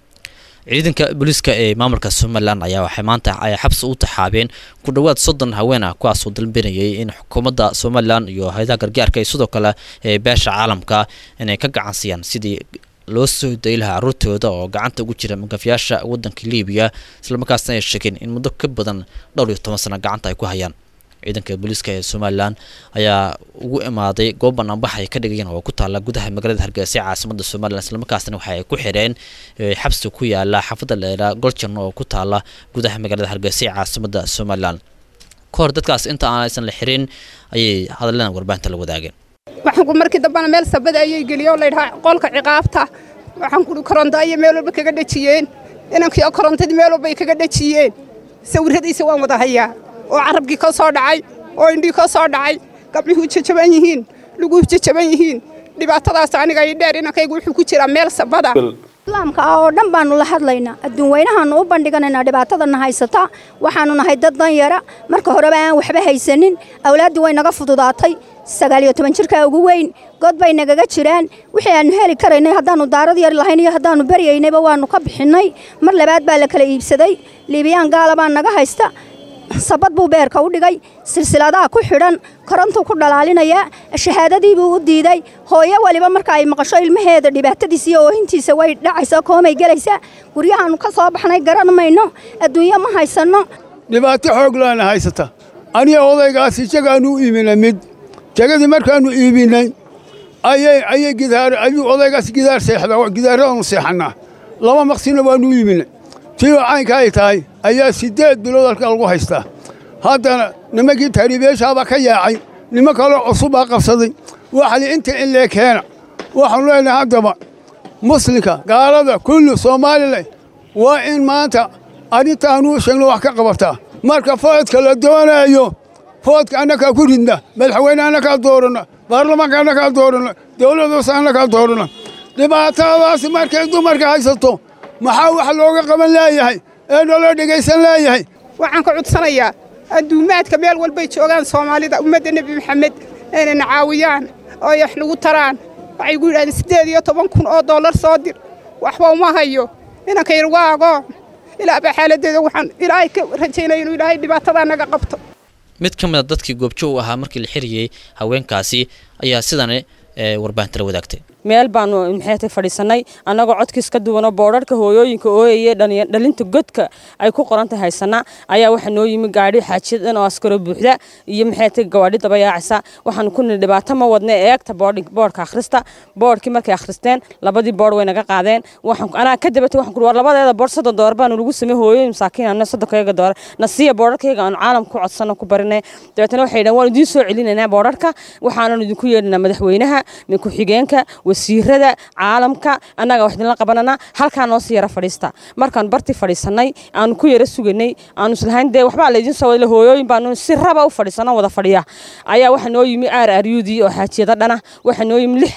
ciidanka booliiska ee maamulka somalilan ayaa waxay maanta ay xabsi u taxaabeen ku dhowaad soddon haween ah kuwaasoo dalbanayay in xukuumadda somalilan iyo hay-adaha gargaarka iyo sidoo kale ee beesha caalamka inay ka gacansiyaan sidii loo soo dayi lahaa caruurtooda oo gacanta ugu jira magafayaasha waddanka liibiya islamarkaasna ay sheegeen in muddo ka badan dhowr iyo toban sano gacanta ay ku hayaan ciidanka booliiska ee somalilan ayaa ugu imaaday goob banaanbax ay ka dhigayeen oo ku taala gudaha magaalada hargeysa ee caasimada somalilan islamarkaasna waxa ay ku xireen xabsi ku yaala xaafadda leera goljan oo ku taala gudaha magaalada hargeysa ee caasimada somalilan ka hor dadkaas inta aanaysan la xirin ayay hadalena warbaahinta la wadaageen waxaan ku markii dambana meel sabada ayay geliyeen oo laydhahaa qolka ciqaabta waxaan kuhi koronto ayay meel walba kaga dhejiyeen inankii korontadii meel walba ay kaga dhejiyeen sawirradiisa waan wada hayaa oo carabkii ka soo dhacay oo indhii ka soo dhacay gabdhihuu jajaban yihiin luguhu jajaban yihiin dhibaatadaas aniga ii dheer inankaygu wuxuu ku jiraa meel sabada islaamka ah oo dhan baanu la hadlaynaa adduun weynahaanu u bandhiganaynaa dhibaatadana haysata waxaanu nahay dad danyara marka horeba aan waxba haysanin awlaaddii way naga fududaatay sagaal iyo toban jirkaa ugu weyn god bay nagaga jiraan wixii aanu heli karaynay haddaannu daarad yar lahayn iyo haddaannu baryaynayba waannu ka bixinnay mar labaad baa la kala iibsaday liibiyaan gaala baa naga haysta sabad buu beerka u dhigay silsiladaha ku xidhan korontuu ku dhalaalinayaa shahaadadiibuu u diiday hooyo waliba marka ay maqasho ilmaheeda dhibaatadiisa iyo oohintiisa way dhacaysaa koomay gelaysaa guryahaannu ka soo baxnay garan mayno adduunyo ma haysanno dhibaato xoog laana haysata aniga odaygaasi jagaannu u iibinay mid jagadii markaannu iibinnay ayay ayay gidaar ayuu odaygaas gidaar seexdaa gidaaradaannu seexannaa laba maqsina waannu u iibinay tiioo caynka ay tahay ayaa siddeed bilood halka lagu haystaa haddana nimankii taariibeeshaabaa ka yaacay niman kaloo cusubbaa qabsaday waxali inta in lee keena waxaanu leenahay haddaba muslimka gaalada kulli soomaalila waa in maanta arrintaanuu sheegno wax ka qabataa marka foodka la doonaayo foodka annakaa ku ridna madaxweyne annakaa dooranna baarlamaanka annakaa dooranna dawladdaas annakaa dooranna dhibaatadaasi markay dumarka haysato maxaa wax looga qaban leeyahay ee naloo dhegaysan leeyahay waxaan ka cudsanayaa adduumaadka meel walbay joogaan soomaalida ummadda nebi maxamed inayna caawiyaan oo ay wax lagu taraan waxay gu yidhahdeen siddeed iyo toban kun oo dollar soo dir waxba uma hayo inanka yar waa agoon ilaa baa xaaladdeeda waxaan ilaahay ka rajaynaya inuu ilaahay dhibaatadaa naga qabto mid ka mid a dadkii goobjoog u ahaa markii la xiriyey haweenkaasi ayaa sidani warbaahinta la wadaagtay meel baanu maxaytay fadhiisannay annagoo codkiis ka duwanoo boodharka hooyooyinka ooyaya dhalinta godka ay ku qorantay haysana ayaa waxaa noo yimi gaadhi xaajiyadan oo askaro buuxda iyo maxaytay gawaadhi dabayaacaysa waxaanu ku nidhi dhibaato ma wadna eegta boodhka akhrista boodhkii markay akhristeen labadii boodh way naga qaadeen anaa ka dabatay waxaan ku war labadeeda boodh soddon doolar baanu lagu samey hooyooyin masaakiin anna soddonkayaga doolar nasiya boodharkayaga aanu caalamka ku codsanno ku barinay dabeetana waxay yidhahan waan idiin soo celinaynaa boodharka waxaanan idinku yeedhinaa madaxweynaha ku-xigeenka wasiirada caalamka annaga wax idinla qabanana halkaa noo sii yara fadhiista markaan bartii fadhiisannay aanu ku yara suganay aanu islahayn dee waxbaa laydin soo wadale hooyooyin baanu si raba u fadhiisano wada fadhiya ayaa waxaa noo yimi aar aryudii oo xaajiyado dhana waxaa noo yimi lix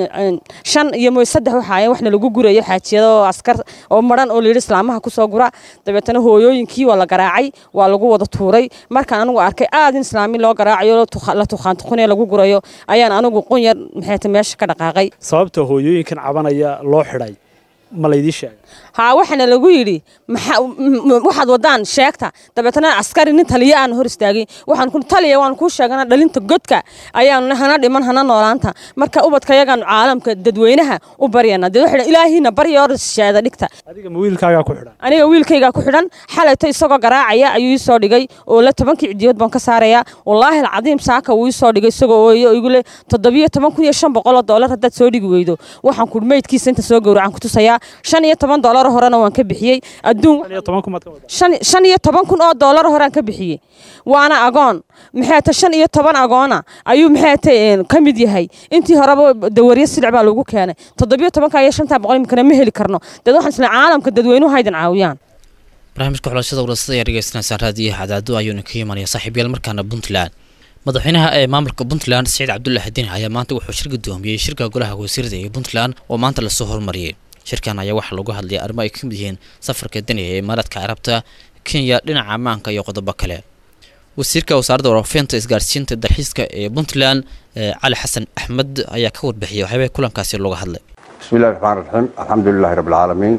shan iyo mooy saddex waxaayen waxna lagu gurayo xaajiyado oo askar oo maran oo layidhi islaamaha kusoo gura dabeetana hooyooyinkii waa la garaacay waa lagu wada tuuray markaan anigu arkay aad in islaami loo garaacayo la tuqaantuqunee lagu gurayo ayaan anigu qunyar maxayta meesha ka dhaqaaqay sababta hooyooyinkan cabanaya loo xidhay ma laydii sheegay haa waxaana lagu yidhi maxaa m- m- waxaad wadaan sheegta dabeetana askari nin taliya aan hor istaagin waxaan ku taliya waan kuu sheegana dhalinta godka ayaanu hana dhiman hana noolaanta marka ubadka yagaanu caalamka dadweynaha u baryana dee waxay ilaahina barya hor sheeda dhigta adiga ma wiilkaagaa ku xidhan aniga wiilkaygaa ku xidhan xalayto isagoo garaacaya ayuu ii soo dhigay oo la tobankii cidiyood baan ka saarayaa wallaahi alcadiim saaka wuu ii soo dhigay isagoo ooyo oo igu le toddobiyo toban kun iyo shan boqol oo doolar haddaad soo dhigi weydo waxaan ku meydkiisa inta soo gowracaan ku tusayaa shan iyo toban doolar horena waan ka bixiyey adduun shan iyo toban kun maad ka wadaa shan shan iyo toban kun oo doolar horaan ka bixiyey waana agoon maxay ta shan iyo toban agoona ayuu maxay ta ka mid yahay intii horeba dawaryo silic baa lagu keenay toddobiyo tobanka iyo shantaa boqol imikana ma heli karno dad waxaan isla caalamka dadweynuhu haydan caawiyaan barnaamijka xulashada warasada ayaa dhegeysanaysaa raadiyaha cadaado ayuuna ka imanaya saaxiibayaal markaana puntland madaxweynaha ee maamulka puntland siciid cabdullaahi dini ayaa maanta wuxuu shir gudoomiyey shirka golaha wasiirada ee puntland oo maanta lasoo hormariyey shirkan ayaa waxaa lagu hadlayay arrimo ay ka mid yihiin safarka deni ee imaaraadka carabta kenya dhinaca ammaanka iyo qodobo kale wasiirka wasaaradda warfeynta isgaarsiinta dalxiiska ee puntland ee cali xasan axmed ayaa ka warbixiyay waxyaabah kulankaasi looga hadlay بسم الله الرحمن الرحيم الحمد لله رب العالمين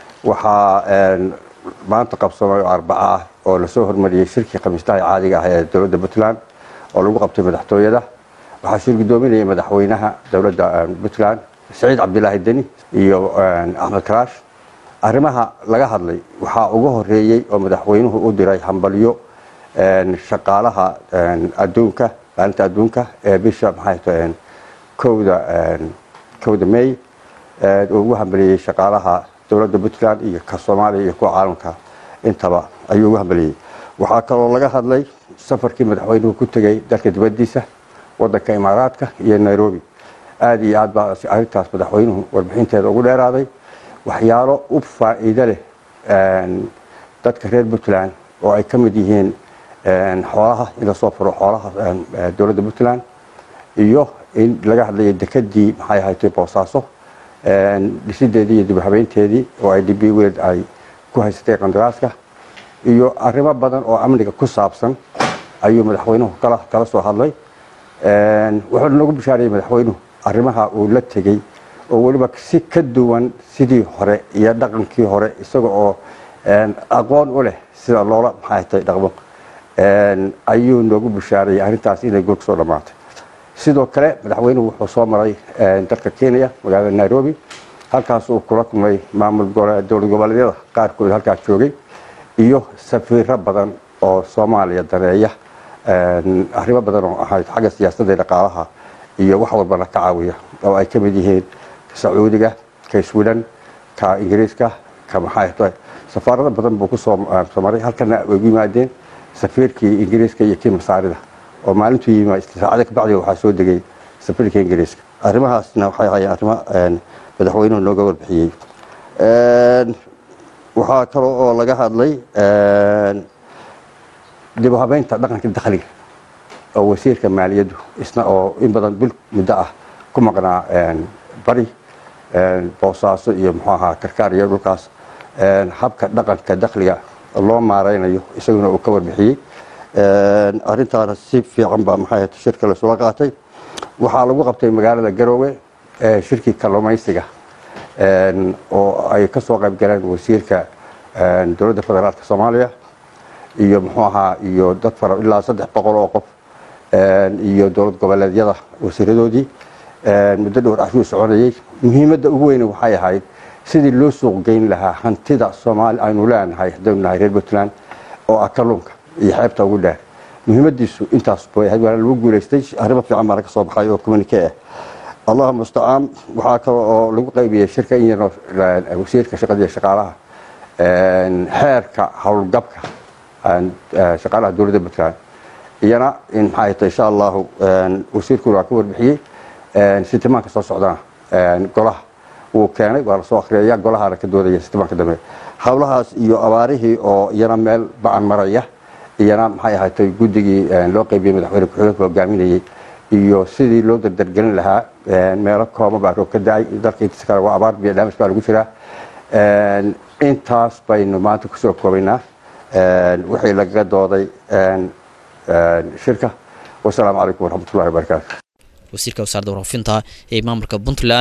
waxaa een, maanta qabsamay oo arbaca ah oo lasoo hormariyey shirkii khamiistaha caadiga ah ee dowladda puntland oo lagu qabtay madaxtooyada waxaa shir gudoominayay madaxweynaha dowladda een, puntland saciid cabdilaahi deni iyo een, axmed karaash arrimaha laga hadlay waxaa ugu horeeyey oo madaxweynuhu u diray hambalyo een, shaqaalaha een, adduunka maalinta adduunka ee bisha maxay tahay een, kowda een, kowda may ee, uu ugu hambaliyey shaqaalaha dowladda puntland iyo ka soomaaliya iyo kuwa caalamka intaba ayuu ugu hambaliyey waxaa kaloo laga hadlay safarkii madaxweynuhu ku tegey dalka dibadiisa wadanka imaaraadka iyo nairobi aada iyo aad baa arrintaas madaxweynuhu warbixinteeda ugu dheeraaday waxyaalo u faa'iido leh een, dadka reer puntland oo ay ka mid yihiin een, xoolaha in lasoo furo xoolaha een, ee, dowladda puntland iyo in laga hadlayo dekadii maxay ahayd boosaaso een, dhisideedii iyo dib u habeynteedii oo ay db weled ay ku haysatay qandaraaska iyo arrimo badan oo amniga ku saabsan ayuu madaxweynuhu kala kala soo hadlay Een, wuxuu noogu bishaariyey madaxweynuhu arrimaha uu la tegey oo weliba si ka duwan sidii hore iyo dhaqankii hore isaga oo een, aqoon u leh sida loola maxay tahay dhaqmo Een, ayuu noogu bishaariyey arrintaas inay goor soo dhammaatay sidoo kale madaxweynuhu wuxuu soo maray een, dalka kenya magaalada nairobi halkaas uu kula kulmay maamul gole- dowlad goboleedyada qaarkood halkaas joogay iyo safiiro badan oo soomaaliya daneeya een, arrimo badan oo ahayd xagga siyaasadda iyo dhaqaalaha iyo wax walbana ka caawiya oo ay ka mid yihiin sacuudiga ka sweden ka ingiriiska ka maxay tahay safaarado badan buu kusoo ah, soo maray halkana way ugu yimaadeen safiirkii ingiriiska iyo kii masaarida oo maalintuu yimi saacada kabacdi waxaa soo degay safiirka ingiriiska arrimahaasna waxay ahaayeen arrimo een, madaxweynuhu nooga warbixiyey Een, waxaa kaloo oo laga hadlay een, dib u habeynta dhaqanka dakhliga oo wasiirka maaliyaddu isna oo in badan bil muddo ah ku maqnaa een, bari een, boosaaso iyo muxuu ahaa karkaar iyo dhulkaas een, habka dhaqanka dakhliga loo maareynayo isaguna uu ka warbixiyey Een, arrintaana si fiican baa maxay ahayd shirka lasula qaatay waxaa lagu qabtay magaalada garoowe ee shirkii kalluumaysiga een, oo ay ka soo qayb galeen wasiirka een, dowladda federaalka soomaaliya iyo muxuu ahaa iyo dad fara ilaa saddex boqol oo qof een, iyo dowlad goboleedyada wasiiradoodii een, muddo dhowr ashuu soconayey muhiimadda ugu weyne waxay ahayd sidii loo suuq geyn lahaa hantida soomaali aynu leenahay haddaynu nahay reer puntland oo ah kalluunka iyo xeebta ugu dheer muhiimadiisu intaas bay ahayd waana lagu guulaystay arrimo fiican baana ka soo baxay oo communique ah allahuma mustacaan waxaa kale oo lagu qaybiyey shirka in yaroo eh, wasiirka shaqada iyo shaqaalaha een, xeerka howlgabka een, eh, shaqaalaha dowladda puntland iyana in maxay tahay insha allahu een, wasiirkuna waa ka warbixiyey een, sitimaanka soo socdana een, golaha wuu keenay waa lasoo akhriyaya golahana ka doodaya sitimaanka dambe howlahaas iyo abaarihii oo iyana meel bacan maraya iyana maxay ahaatay guddigii een, loo qaybiyey madaxweyne ku-xigeenka hogaaminayey iyo sidii loo dardargelin lahaa een, meelo kooban baa roob ka da-ay dalka intiisa kale waa abaar biyo dhaamis baa lagu jiraa Een, intaas baynu maanta kusoo koobaynaa een, wixii lagaga dooday een, een, shirka wasalaamu calaykum waraxmatullahi wabarakaatu wasiirka wasaaradda warfaafinta ee maamulka puntland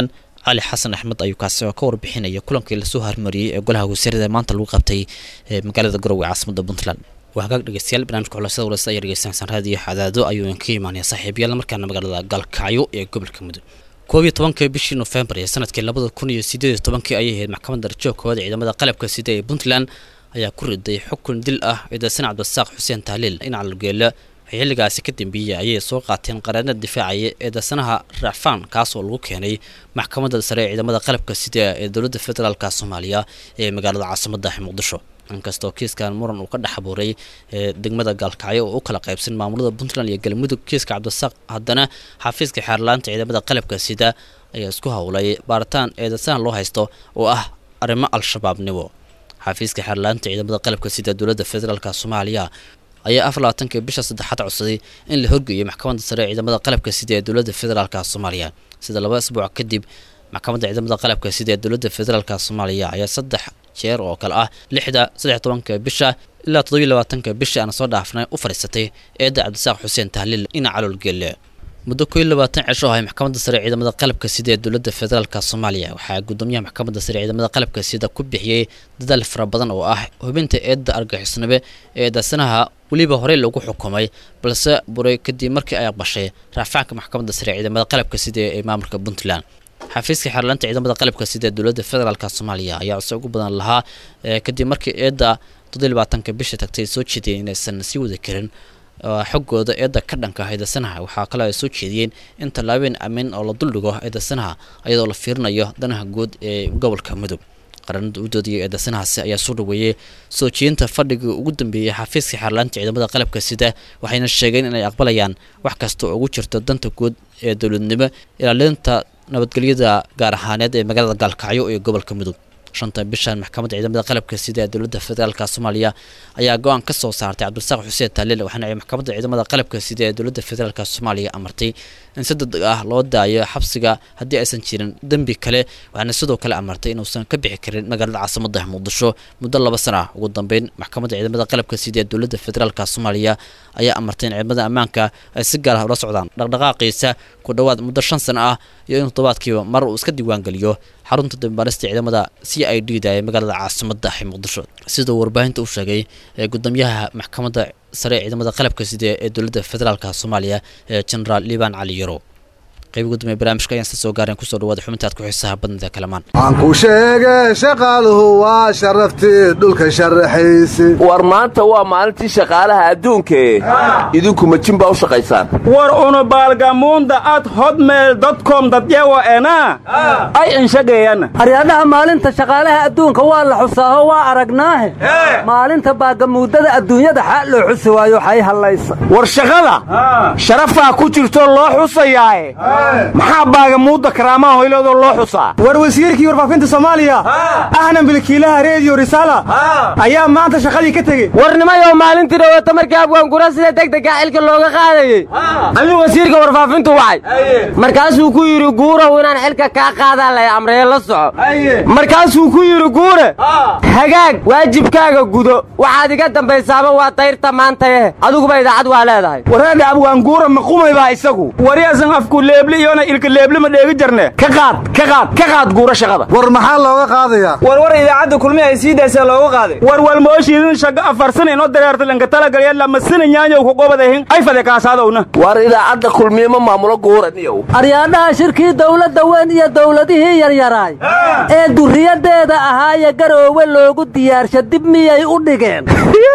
cali xasan axmed ayuu kaasi oo ka warbixinaya kulankii lasoo harmariyey ee golaha wasiirada maanta lagu qabtay ee magaalada garowe caasimada puntland waa hagaag dhegeystayaal barnaamijka xulashada walasa ayaa dhegeysanaysan raadiyo xadaado ayuu idinka imaanaya saaxiibayaal markaana magaalada galkacyo ee gobolka mudug koob iyo tobankii bishii nofembar ee sanadkii labada kun iyo sideed iyo tobankii ayay ahayd maxkamadda rajoogkooda ciidamada qalabka sida ee puntland ayaa ku riday xukun dil ah ciidasan cabdisaaq xuseen tahliil in calgeela xilligaasi ka dambeeyey ayay soo qaateen qareennada difaacaya eedaysanaha raacfaan kaas oo lagu keenay maxkamadda sare ee ciidamada qalabka sida ee dowladda federaalka soomaaliya ee magaalada caasimadda muqdisho inkastoo kiiskan muran uu ka dhex abuuray ee degmada gaalkacyo oo u kala qaybsan maamulada puntland iyo galmudug kiiska cabdisaaq haddana xafiiska xeerlaanta ciidamada qalabka sida ayaa isku howlay baaritaan eedaysanaha loo haysto oo ah arrimo al-shabaabnimo xafiiska xeerlaanta ciidamada qalabka sida dowladda federaalka soomaaliya ayaa afar labaatanka bisha saddexaad codsaday in la horgeeyo maxkamadda sare ee ciidamada qalabka sida ee dowladda federaalka soomaaliya sida laba isbuuc kadib maxkamadda ciidamada qalabka sida ee dowladda federaalka soomaaliya ayaa saddex jeer oo kale ah lixda saddex tobanka bisha ilaa toddobiyo labaatanka bisha aan soo dhaafnay u fadhiisatay eedda cabdisaaq xuseen tahliil ina caloolgeelle muddo koo iyo labaatan cisho ahay maxkamadda sare ee ciidamada qalabka sida ee dowladda federaalka soomaaliya waxaa gudoomiyaha maxkamadda sare ee ciidamada qalabka sida ku bixiyey dadaal fara badan oo ah hubinta eedda argixisnabe ee eedaysanaha weliba horey lagu xukumay balse buray kadib markii ay aqbashay raafaanka maxkamadda sare ee ciidamada qalabka sida ee maamulka puntland xafiiska xeerlaanta ciidamada qalabka sida ee dowladda federaalka soomaaliya ayaa codsi ugu badan lahaa kadib markii eedda toddobiyo labaatanka bisha tagtay soo jeediyeen inaysan sii wadi karin xoggooda eedda ka dhanka eedaysanaha waxaa kale ay soo jeediyeen in tallaabeen amiin oo la duldhigo eedaysanaha iyadoo la fiirinayo danaha guud ee gobolka mudug qaranada u doodiyay eedaysanahaasi ayaa soo dhaweeyey soo jeedinta fadhigii ugu dambeeyey xafiiska xeerlaanta ciidamada qalabka sida waxayna sheegeen inay aqbalayaan wax kasta oo ugu jirto danta guud ee dowladnimo ilaalinta nabadgelyada gaar ahaaneed ee magaalada gaalkacyo ee gobolka mudug shanta bishan maxkamadda ciidamada qalabka sida ee dowladda federaalka soomaaliya ayaa go-aan ka soo saartay cabdisaaq xuseen taaliil waxaana ay maxkamadda ciidamada qalabka sida ee dowladda federaalka soomaaliya amartay in si degdeg ah loo daayo xabsiga haddii aysan jirin dembi kale waxaana sidoo kale amartay inuusan ka bixi karin magaalada caasimadda muqdisho muddo laba sana ah ugu dambeyn maxkamadda ciidamada qalabka sida ee dowladda federaalka soomaaliya ayaa amartay in ciidamada ammaanka ay si gaar ah ula socdaan dhaqdhaqaaqiisa ku dhowaad muddo shan sano ah iyo in toddobaadkiiba mar uu iska diiwaangeliyo xarunta dambaarista ciidamada c i d da ee magaalada caasimadda muqdisho siduu warbaahinta u sheegay ee gudoomiyaha maxkamadda sare ee ciidamada qalabka sida ee dowladda federaalka soomaaliya ee generaal liban cali yaro qayb gudoomiya barnaamijka ayaan sla soo gaareen kusoo dhawaada xubintaad ku xiisaha badnida kalamaan aan ku sheege shaqaaluhu waa sharaftii dhulka sharaxaysi war maanta waa maalintii shaqaalaha adduunkae idinku majin baa u shaqaysaan war una baalgamuunda ad hodmeel dotcom dadyawa ena ay inshageeyana haryadaha maalinta shaqaalaha adduunka waa la xusaaho waa aragnaahe maalinta baagamuudada adduunyada xaa loo xusi waayo xay hallaysa war shaqada sharafaa ku jirto loo xusayaae maxaa baagamuudda karaamaha hoyloodoo loo xusaa war wasiirkii warfaafinta soomaaliya ahna milkiilaha reediyo risaala ayaa maanta shaqadii ka tegey warnimayoo maalintii dhawata markii abwaangura sida degdega xilka looga qaadayey ayuu wasiirka warfaafintu wacay markaasuu ku yidhi guurow inaan xilka kaa qaadaa lay amreye la soco markaasuu ku yidhi guure hagaag waajibkaaga gudo waxaad iga dambaysaaba waa dayrta maantaye adiguba idaacad waa leedahay wareedha abwaanguura maqumay baa isagu wariyaasan afku leebli iyona ilka leebli ma dheegi jarne ka qaad ka qaad ka qaad guura shaqada war maxaa looga qaadayaa war war idaacadda kulmi ay sii daysaa looga qaaday war walmooshiidin shaga afarsan inoo dareerta lanka talagalya lamasina nyaanyow ku qobadahin ay fade kaasaadowna war idaacadda kulmiye ma maamulo guuraniyow aryaadhaha shirkii dawladda weyn iyo dawladihii yaryaraay ee durriyadeeda ahaaye garoowe loogu diyaarsha dib miyay u dhigeen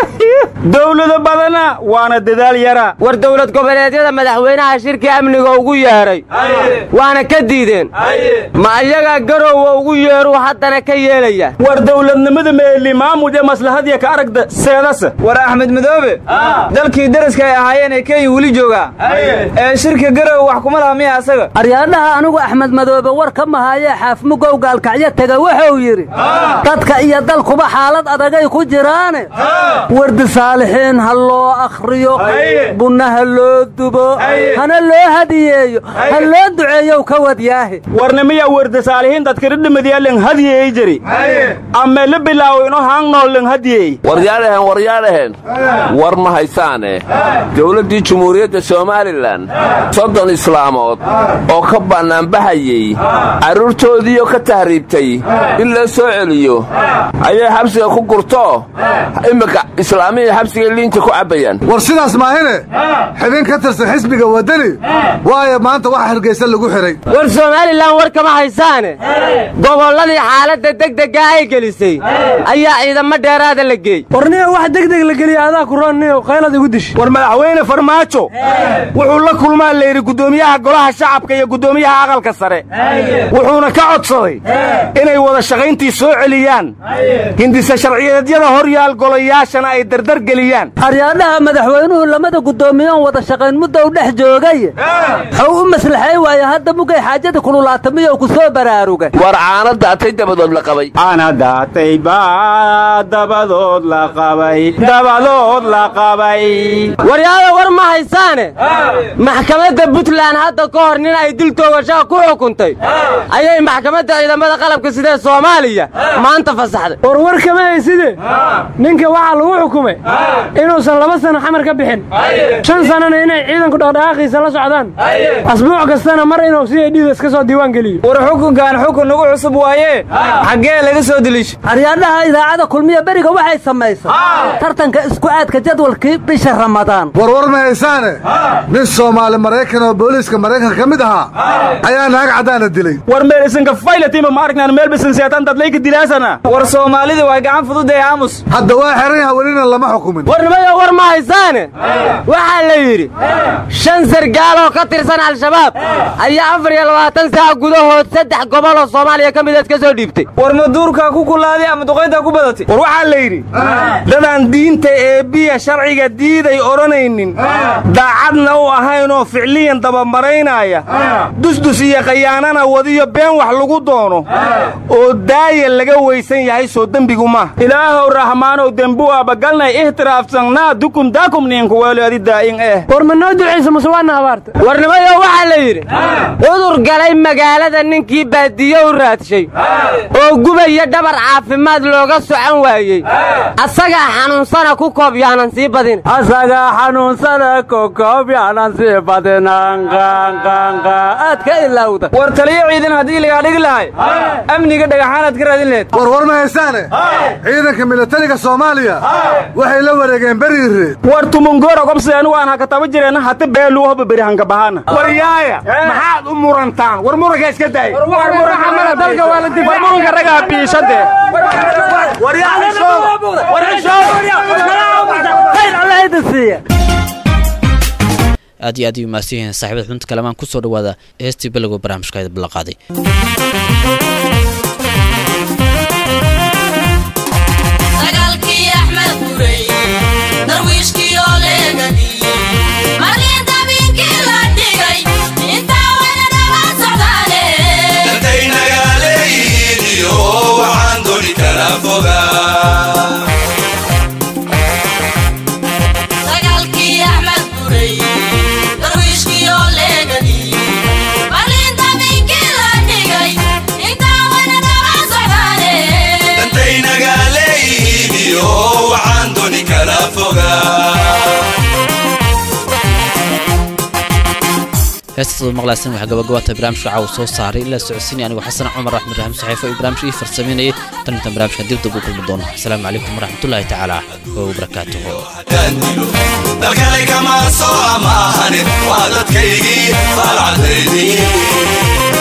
dawlado badana waana dadaal yara war dowlad goboleedyada madaxweynaha shirkii amniga ugu yeedhay waana ka diideen ma ayagaa garoowa ugu yeedhuu haddana ka yeelaya war dawladnimada meeli maamud ee maslahadiya ka aragda seedase war axmed madoobe dalkii daraska ay ahaayeen ee kenya weli joogaa ee shirka garow wax kuma laha miya asaga aryaadhaha anigu axmed madoobe war ka mahayee xaafmugow gaalkacyo tega wuxuu yidhi dadka iyo dalkuba xaalad adagay ku jiraane wardi saalixiin ha loo akhriyo bunna ha loo dubo hana loo hadiyeeyo ha loo duceeyow ka wadyaahe warnimiya werda saalihiin dadkiridhimadiya len hadiyey jiri ame la bilaawo ino haangnoo len hadiyey waryaadhahen waryaadhahen war ma haysaane dowladdii jumhuuriyadda somalilan soddon islaamood oo ka bannaanbaxayey carruurtoodiioo ka tahriibtay in loo soo celiyo ayay xabsiga ku gurto iminka islaamihii xabsiga liinta ku cabbayaan war sidaas maahine xibin ka tirsan xisbiga waddani waayo maanta waxa hargaysa lagu xidhay war somalilan war kama haysaane gobolladii xaaladda degdega ay gelisay ayaa ciidamo dheeraada la geey warniyo wax degdeg la geliya adaa ku roonniyo qaylad igu dish war madaxweyne farmaajo wuxuu la kulmaa layidhi guddoomiyaha golaha shacabka iyo guddoomiyaha aqalka sare wuxuuna ka codsaday inay wada shaqayntii soo celiyaan hindisa sharciyeedyada hor yaal golayaashana ay dardar geliyaan aryaadhaha madaxweynuhu lamada guddoomiyoon wada shaqayn mudda u dhex joogay xuu u maslaxay waaye hadda mugay xaajada kululaatamiyo ku soo baraarugay war caana daatay dabadood la qabay caana daatay baa dabadood la qabay dabadood la qabay waryaada war ma haysaane maxkamadda puntland hadda ka hor nin ay dil toogashaa ku xukuntay ayay maxkamadda ciidamada qalabka sidee soomaaliya maanta fasaxday war war kama hayside ninka waxaa lagu xukumay inuusan laba sano xamar ka bixin shan sannana inay ciidanku dhaqdhaqaaqiisa la socdaan asbuuc kastana mar inuu si ay dhiida iska soo diiwaan geliyo war xukunkan xukun nagu cusub waaye xaggee laga soo deliisha aryaadhaha idaacada kulmiya beriga waxay samaysay tartanka isku aadka jadwalkii bisha ramadaan warwar ma haysaane nin soomaali maraykan oo booliiska maraykanka ka mid ahaa ayaa naag caddaana dilay war meelisanka faylatima ma aragnaan meel bisan seetan dadlayka dilaasana war soomaalida waa gacan fududee aamus hadda waa xiran yaha welina lama xukumin warnimayo war ma haysaane waxaa la yidhi shan sargaal oo ka tirsan al-shabaab ayaa afar iyo labaatan saac gudahood saddex gobol oo soomaaliya ka mideed ka soo dhiibtay war maduurkaa ku kulaaday ama duqayntaa ku badatay war waxaa la yidhi dadaan diinta eebbiya sharciga diiday odhanaynin daacadna u ahaynoo ficliyan dabamaraynaya dusdus iyo khayaanana wadiyo been wax lagu doono oo daaya laga weysan yahay soo dembigu maaha ilaahow raxmaanow dembu abagalnay ihtiraafsannaa dukum daakum niinkuweelo adi daa'in eh war ma noo ducaysa mase waana abaarta warnimayo waxaa la yidhi cudur galay magaalada ninkii baadiyo u raadshay oo gubaya dhabar caafimaad looga socon waayey asagaa xanuunsana ku koob yaanan sii badin asagaa xanuunsana ku koob yaanan sii badin aad ka ilowda war taliyo ciidan haddii lagaa dhigi lahay amniga dhagaxaanaad ka raadin laheed war war ma haysaane ciidanka milatariga soomaaliya waxay la wareegeen beriire war tumungora gobseenu waan hakataba jireen hata beelu hoba beri hankabahana war yaaya maxaad u murantaan war muranka iska daay war muranka ragaa biishade war aad iyo aad u mahadsan yihiin saaxiibada xubinta kalamaan kusoo dhawaada heestii bilowga barnaamijka balaqaaday heestaad maqlaysan waxaa gabagabaata barnaamijka caawa soo saaray ilaa socodsiinaya anigoo xasan cumar axmed raxim saxiifo iyo barnaamijka ii farsameynayay tan intaan barnaamijkan dib dib u kulmi doono asalaamu calaykum waraxmatullaahi tacaala wabarakaatuhu dalkale kama soo amaahanin waa dadkaygii faalcadaydii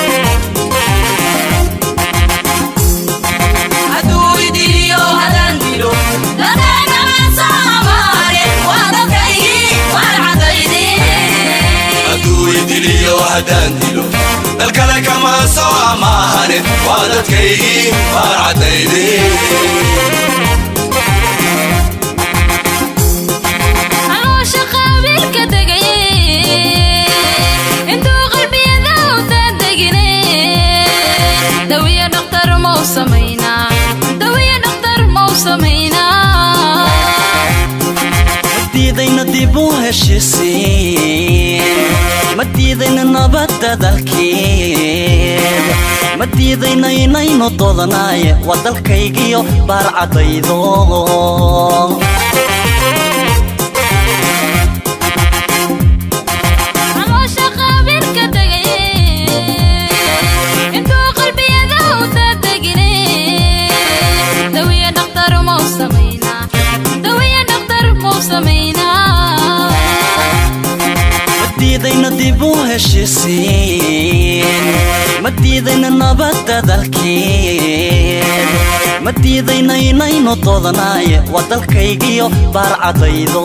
haddaan dilo dalkale kama soo amaahanin waa dadkaygii faalcadaydii dawiya dhaktar mau samaynaa dawiya dhaktar mau samaynaa dib u heshisiin ma diidayna nabadda dalkeed ma diidayna inaynu dodanaaye waa dalkaygiyo baarcadaydo caloosha qabiilka tegay intuu qalbiyada u dadegine dawiya dhaktar mau samaynaa dawiya dhaktar mau samaynaa ma diidayna dib u heshisiin ma diidayna nabadda dalkeed ma diidayna inaynu dodanaaye waa dalkaygiyo baarcadaydo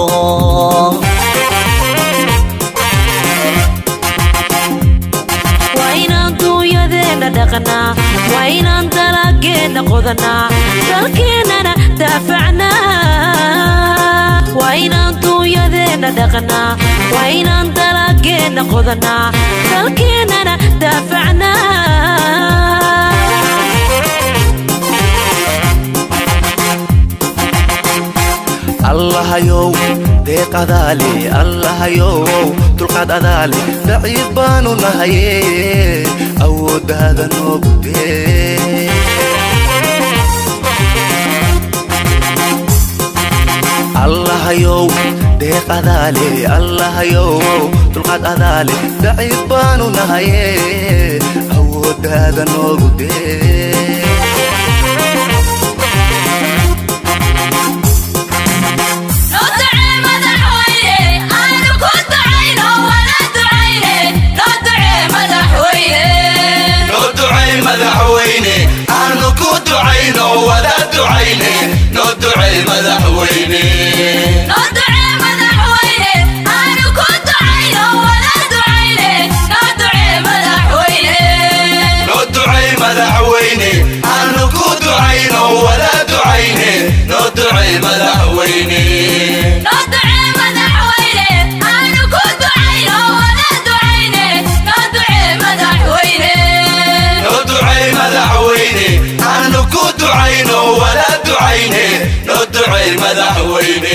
waa inaan duunyadeenna dhaqnaa waa inaan dalageenna qodanaa dalkeennana daafacnaa waa inaan duunyadeenna dhaqnaa waa inaan dalageenna qodanaa dalkeennana daafacnaa allahayow deeq adaale allahayow dulqaad adaale daciif baanu nahaye awooddaada noogu dee allahayow deeq adaale allahayow dulqaad adaale daciif baanu nahaye awooddaada noogu dee noo ducee madaxweyne aanu ku ducayno wala ducayne noo ducee madaxweyne noo ducay madaxweyne aanu ku ducayno wada ducayne noo ducay madaxweyne noo ducee madaxweyne aanu ku ducayno wala ducayne noo ducee madaxweyne noo ducay madaxweyne aanu ku ducayno wada ducayne noo ducay madaxweyne noo ducee madaxweyne aanu ku ducayno wala ducayne noo ducee madaxweyne noo ducay madaxweyne aanu ku ducayno wada ducayne noo ducay madaxweyne